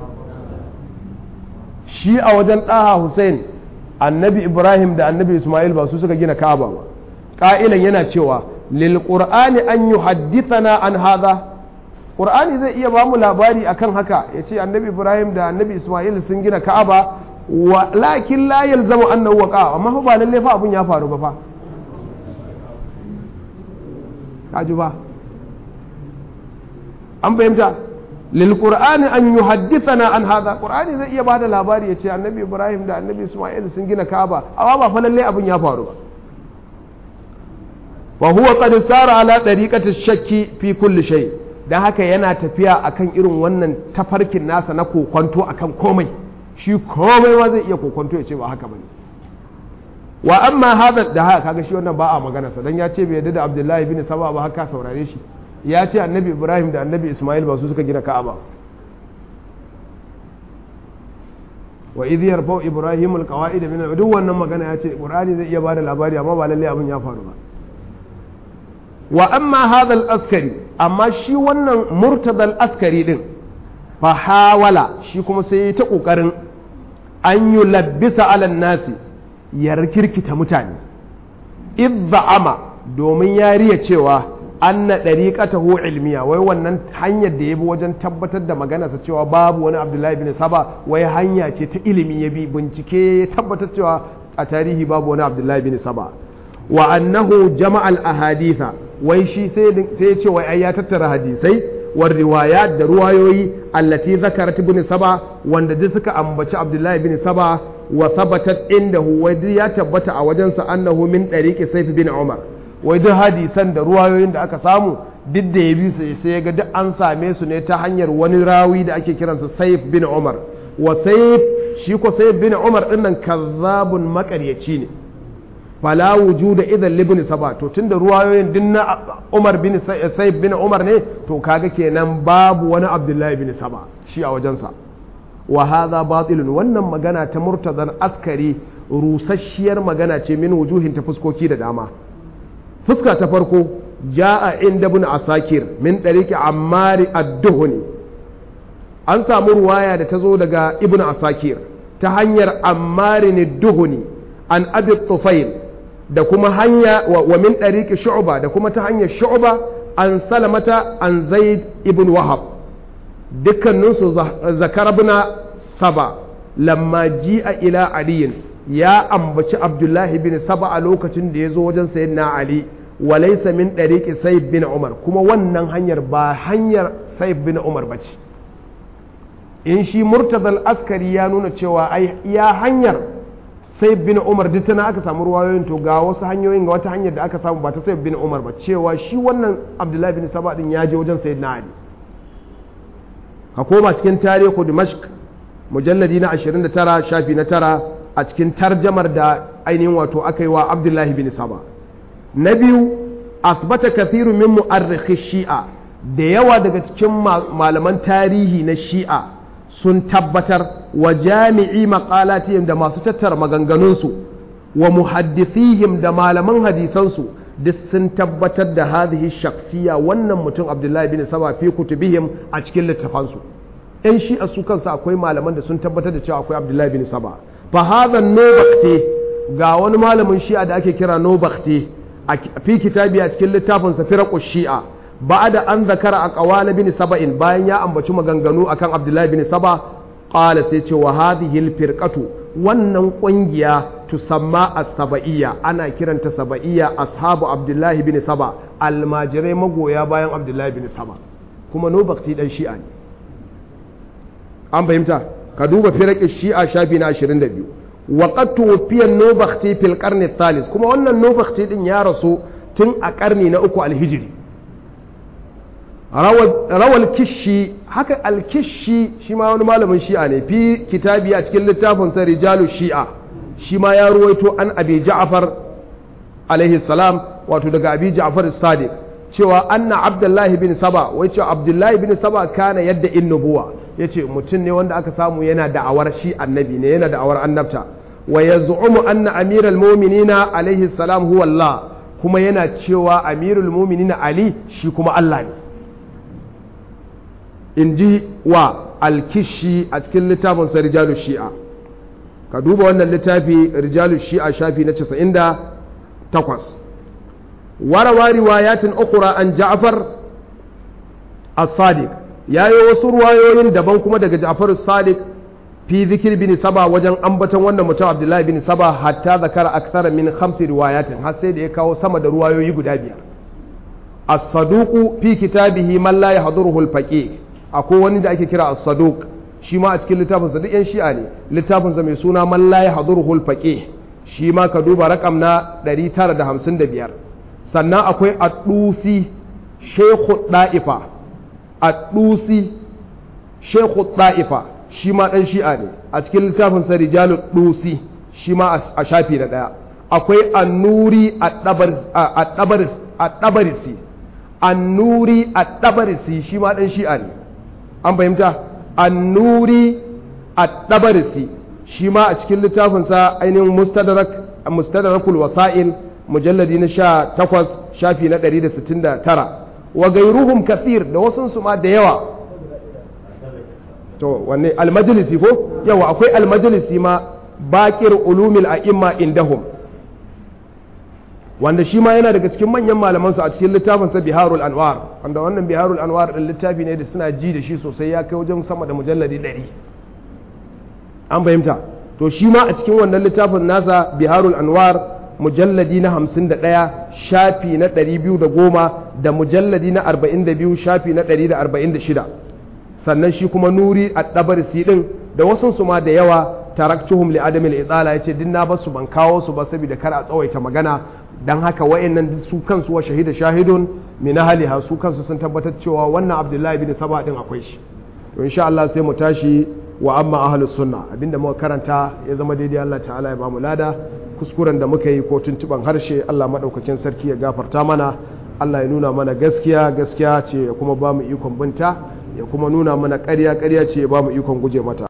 shi a wajen ɗaha Hussein annabi Ibrahim da annabi Ismail ba su suka gina ka'aba ba ƙa'ilan yana cewa lilƙur'ani an yi haddithana an haza ƙur'ani zai iya ba mu labari akan haka ya ce annabi ibrahim da annabi ismail sun gina ka'aba wa lakin la yalzamu annahu waqa amma ba lalle fa abun ya faru ba fa kaji ba an fahimta lilƙur'ani an yi haddithana an haza ƙur'ani zai iya ba da labari ya ce annabi ibrahim da annabi ismail sun gina ka'aba amma ba fa lalle abun ya faru ba wa huwa qad sara ala dariqati shakki fi kulli shay dan haka yana tafiya akan irin wannan tafarkin nasa na kokonto akan komai shi komai ma zai iya kokonto ya ce ba haka bane wa amma hada da haka kaga shi wannan ba a magana sa dan ya ce bai yarda da Abdullahi bin Saba ba haka saurare shi ya ce annabi Ibrahim da annabi Ismail ba su suka gina Ka'aba wa idh yarfa'u Ibrahim alqawaid min duk wannan magana ya ce Qur'ani zai iya bada labari amma ba lalle abin ya faru ba wa amma hadha al-askari amma shi wannan murtada askari din fa hawala shi kuma sai ya ta kokarin an yi labbisa ala nasi ya rikirkita mutane idza'ama domin ya riya cewa anna dariqatahu ilmiya wai wannan hanyar da ya bi wajen tabbatar da maganarsa cewa babu wani abdullahi bin saba wai hanya ce ta ilimi ya bi bincike ya tabbatar cewa a tarihi babu wani abdullahi bin saba wa annahu jama'al ahaditha wai shi sai ya ce wai ai ya tattara hadisai war riwayat da ruwayoyi allati zakarat ibn saba wanda duk suka ambaci abdullahi bin saba wa sabatat indahu wai duk ya tabbata a wajensa annahu min dariqi sayf bin umar wai duk hadisan da ruwayoyin da aka samu duk da ya bi su sai ya ga duk an same su ne ta hanyar wani rawi da ake kiransa sayf bin umar wa sayf shi ko sayf bin umar dinnan kazzabun makaryaci ne fala wujuda idan libni saba to tunda ruwayoyin din na Umar bin Sayyid bin Umar ne to kaga kenan babu wani Abdullahi bin Saba shi a wajensa wa hadha batilun wannan magana ta murtazan askari rusasshiyar magana ce min wujuhin ta fuskoki da dama fuska ta farko ja'a inda ibn asakir min dariqi ammar ad-duhni an samu ruwaya da ta zo daga ibn asakir ta hanyar ammar ad-duhni an abi tufail da kuma hanya wa min ɗariƙi shu'ba da kuma ta hanyar shu'ba an salamata an zaid ibn wahab dukkaninsu zakarabna saba lamma ji'a ila aliyin ya ambaci abdullahi bin saba a lokacin da ya zo wajen sayyidina ali wa laysa min ɗariƙi sayyid bin umar kuma wannan hanyar ba hanyar sayyid bin umar ba ce in shi murtazal askari ya nuna cewa ai ya hanyar sai bin umar duk tana aka samu ruwayoyin to ga wasu hanyoyin ga wata hanyar da aka samu ba ta sai bin umar ba cewa shi wannan abdullahi bin saba din ya je wajen sayyidina ali ka koma cikin tarihu dimashq mujalladi na 29 shafi na tara a cikin tarjamar da ainihin wato aka yi wa abdullahi bin saba na biyu asbata kathiru min mu'arrikhi shi'a da yawa daga cikin malaman tarihi na shi'a sun tabbatar wa jami'i maqalatihim da masu tattara maganganunsu wa muhaddithihim da malaman hadisansu duk sun tabbatar da hadhihi shakhsiya wannan mutum Abdullahi bin Saba fi kutubihim a cikin littafansu ɗan shi a su kansu akwai malaman da sun tabbatar da cewa akwai Abdullahi bin Saba fa hadha nobakte ga wani malamin shi'a da ake kira nobakte a fi kitabi a cikin littafinsa firaqu shi'a ba'da an zakara a qawala bin saba'in bayan ya ambaci maganganu akan Abdullahi bin Saba qala sai ce wa hadhihi al wannan kungiya tusamma as-saba'iyya ana kiranta saba'iyya ashabu Abdullahi bin Saba almajirai magoya bayan Abdullahi bin Saba kuma nobakti dan shi'a ne an fahimta ka duba firaqi shi'a shafi na 22 wa qad tuwfiya nobakti fil qarni thalith kuma wannan nobakti din ya rasu tun a karni na uku alhijiri rawal kishi haka alkishi shi ma wani malamin shi'a ne fi kitabi a cikin littafin sa rijalu shi'a shi ma ya ruwaito an abi ja'far alaihi salam wato daga abi ja'far sadiq cewa anna abdullahi bin saba wai cewa abdullahi bin saba kana yadda in nubuwa yace mutum ne wanda aka samu yana da'awar shi annabi ne yana da'awar annabta wa yaz'umu anna amiral mu'minina alaihi salam huwa Allah kuma yana cewa amirul mu'minina ali shi kuma Allah ne in ji wa alkishi a cikin littafin sa rijalu shi'a ka duba wannan littafi rijalu shi'a shafi na 98 warawa riwayatin ukura an ja'far as-sadiq yayi wasu ruwayoyin daban kuma daga ja'far as-sadiq fi zikir bin saba wajen ambaton wannan mutum abdullahi bin saba hatta zakara akthara min khamsi riwayatin har sai da ya kawo sama da ruwayoyi guda biyar as-saduqu fi kitabihi man la yahduruhu al-faqih akwai wani da ake kira as-saduq shi ma a cikin littafinsa duk yan shi'a ne littafinsa mai suna man la yahduruhu al-faqih shi ma ka duba rakam na 955 sannan akwai ad-dusi shaykhu da'ifa ad-dusi shaykhu da'ifa shi ma dan shi'a ne a cikin littafinsa rijalud dusi shi ma a shafi na daya akwai annuri ad-dabarisi annuri ad-dabarisi shi ma dan shi'a ne an fahimta annuri at-tabarisi shi ma a cikin littafinsa ainihin mustadrak mustadrakul wasa'il mujalladi na sha takwas shafi na ɗari da sittin da tara wa gairuhum kathir da wasu su ma da yawa to wanne almajalisi ko yawa akwai almajalisi ma bakir ulumil a'imma indahum wanda shi ma yana daga cikin manyan malamansu a cikin littafinsa biharul anwar wanda wannan biharul anwar din littafi ne da suna ji da shi sosai ya kai wajen sama da mujalladi ɗari an fahimta to shi ma a cikin wannan littafin nasa biharul anwar mujalladi na hamsin da ɗaya shafi na ɗari biyu da goma da mujalladi na arba'in da biyu shafi na ɗari da arba'in da shida sannan shi kuma nuri a ɗabarisi ɗin da wasu su ma da yawa taraktuhum li adamil itsala yace din na basu ban kawo su ba saboda kar a tsawaita magana dan haka wayannan su kansu wa shahida shahidun min ahliha su kansu sun tabbatar cewa wannan Abdullahi bin Saba din akwai shi to insha Allah sai mu tashi wa amma ahlus sunna abinda muka karanta ya zama daidai Allah ta'ala ya bamu lada kuskuren da muka yi ko tuntuban harshe Allah madaukakin sarki ya gafarta mana Allah ya nuna mana gaskiya gaskiya ce ya kuma bamu ikon binta ya kuma nuna mana ƙarya ƙarya ce ya bamu ikon guje mata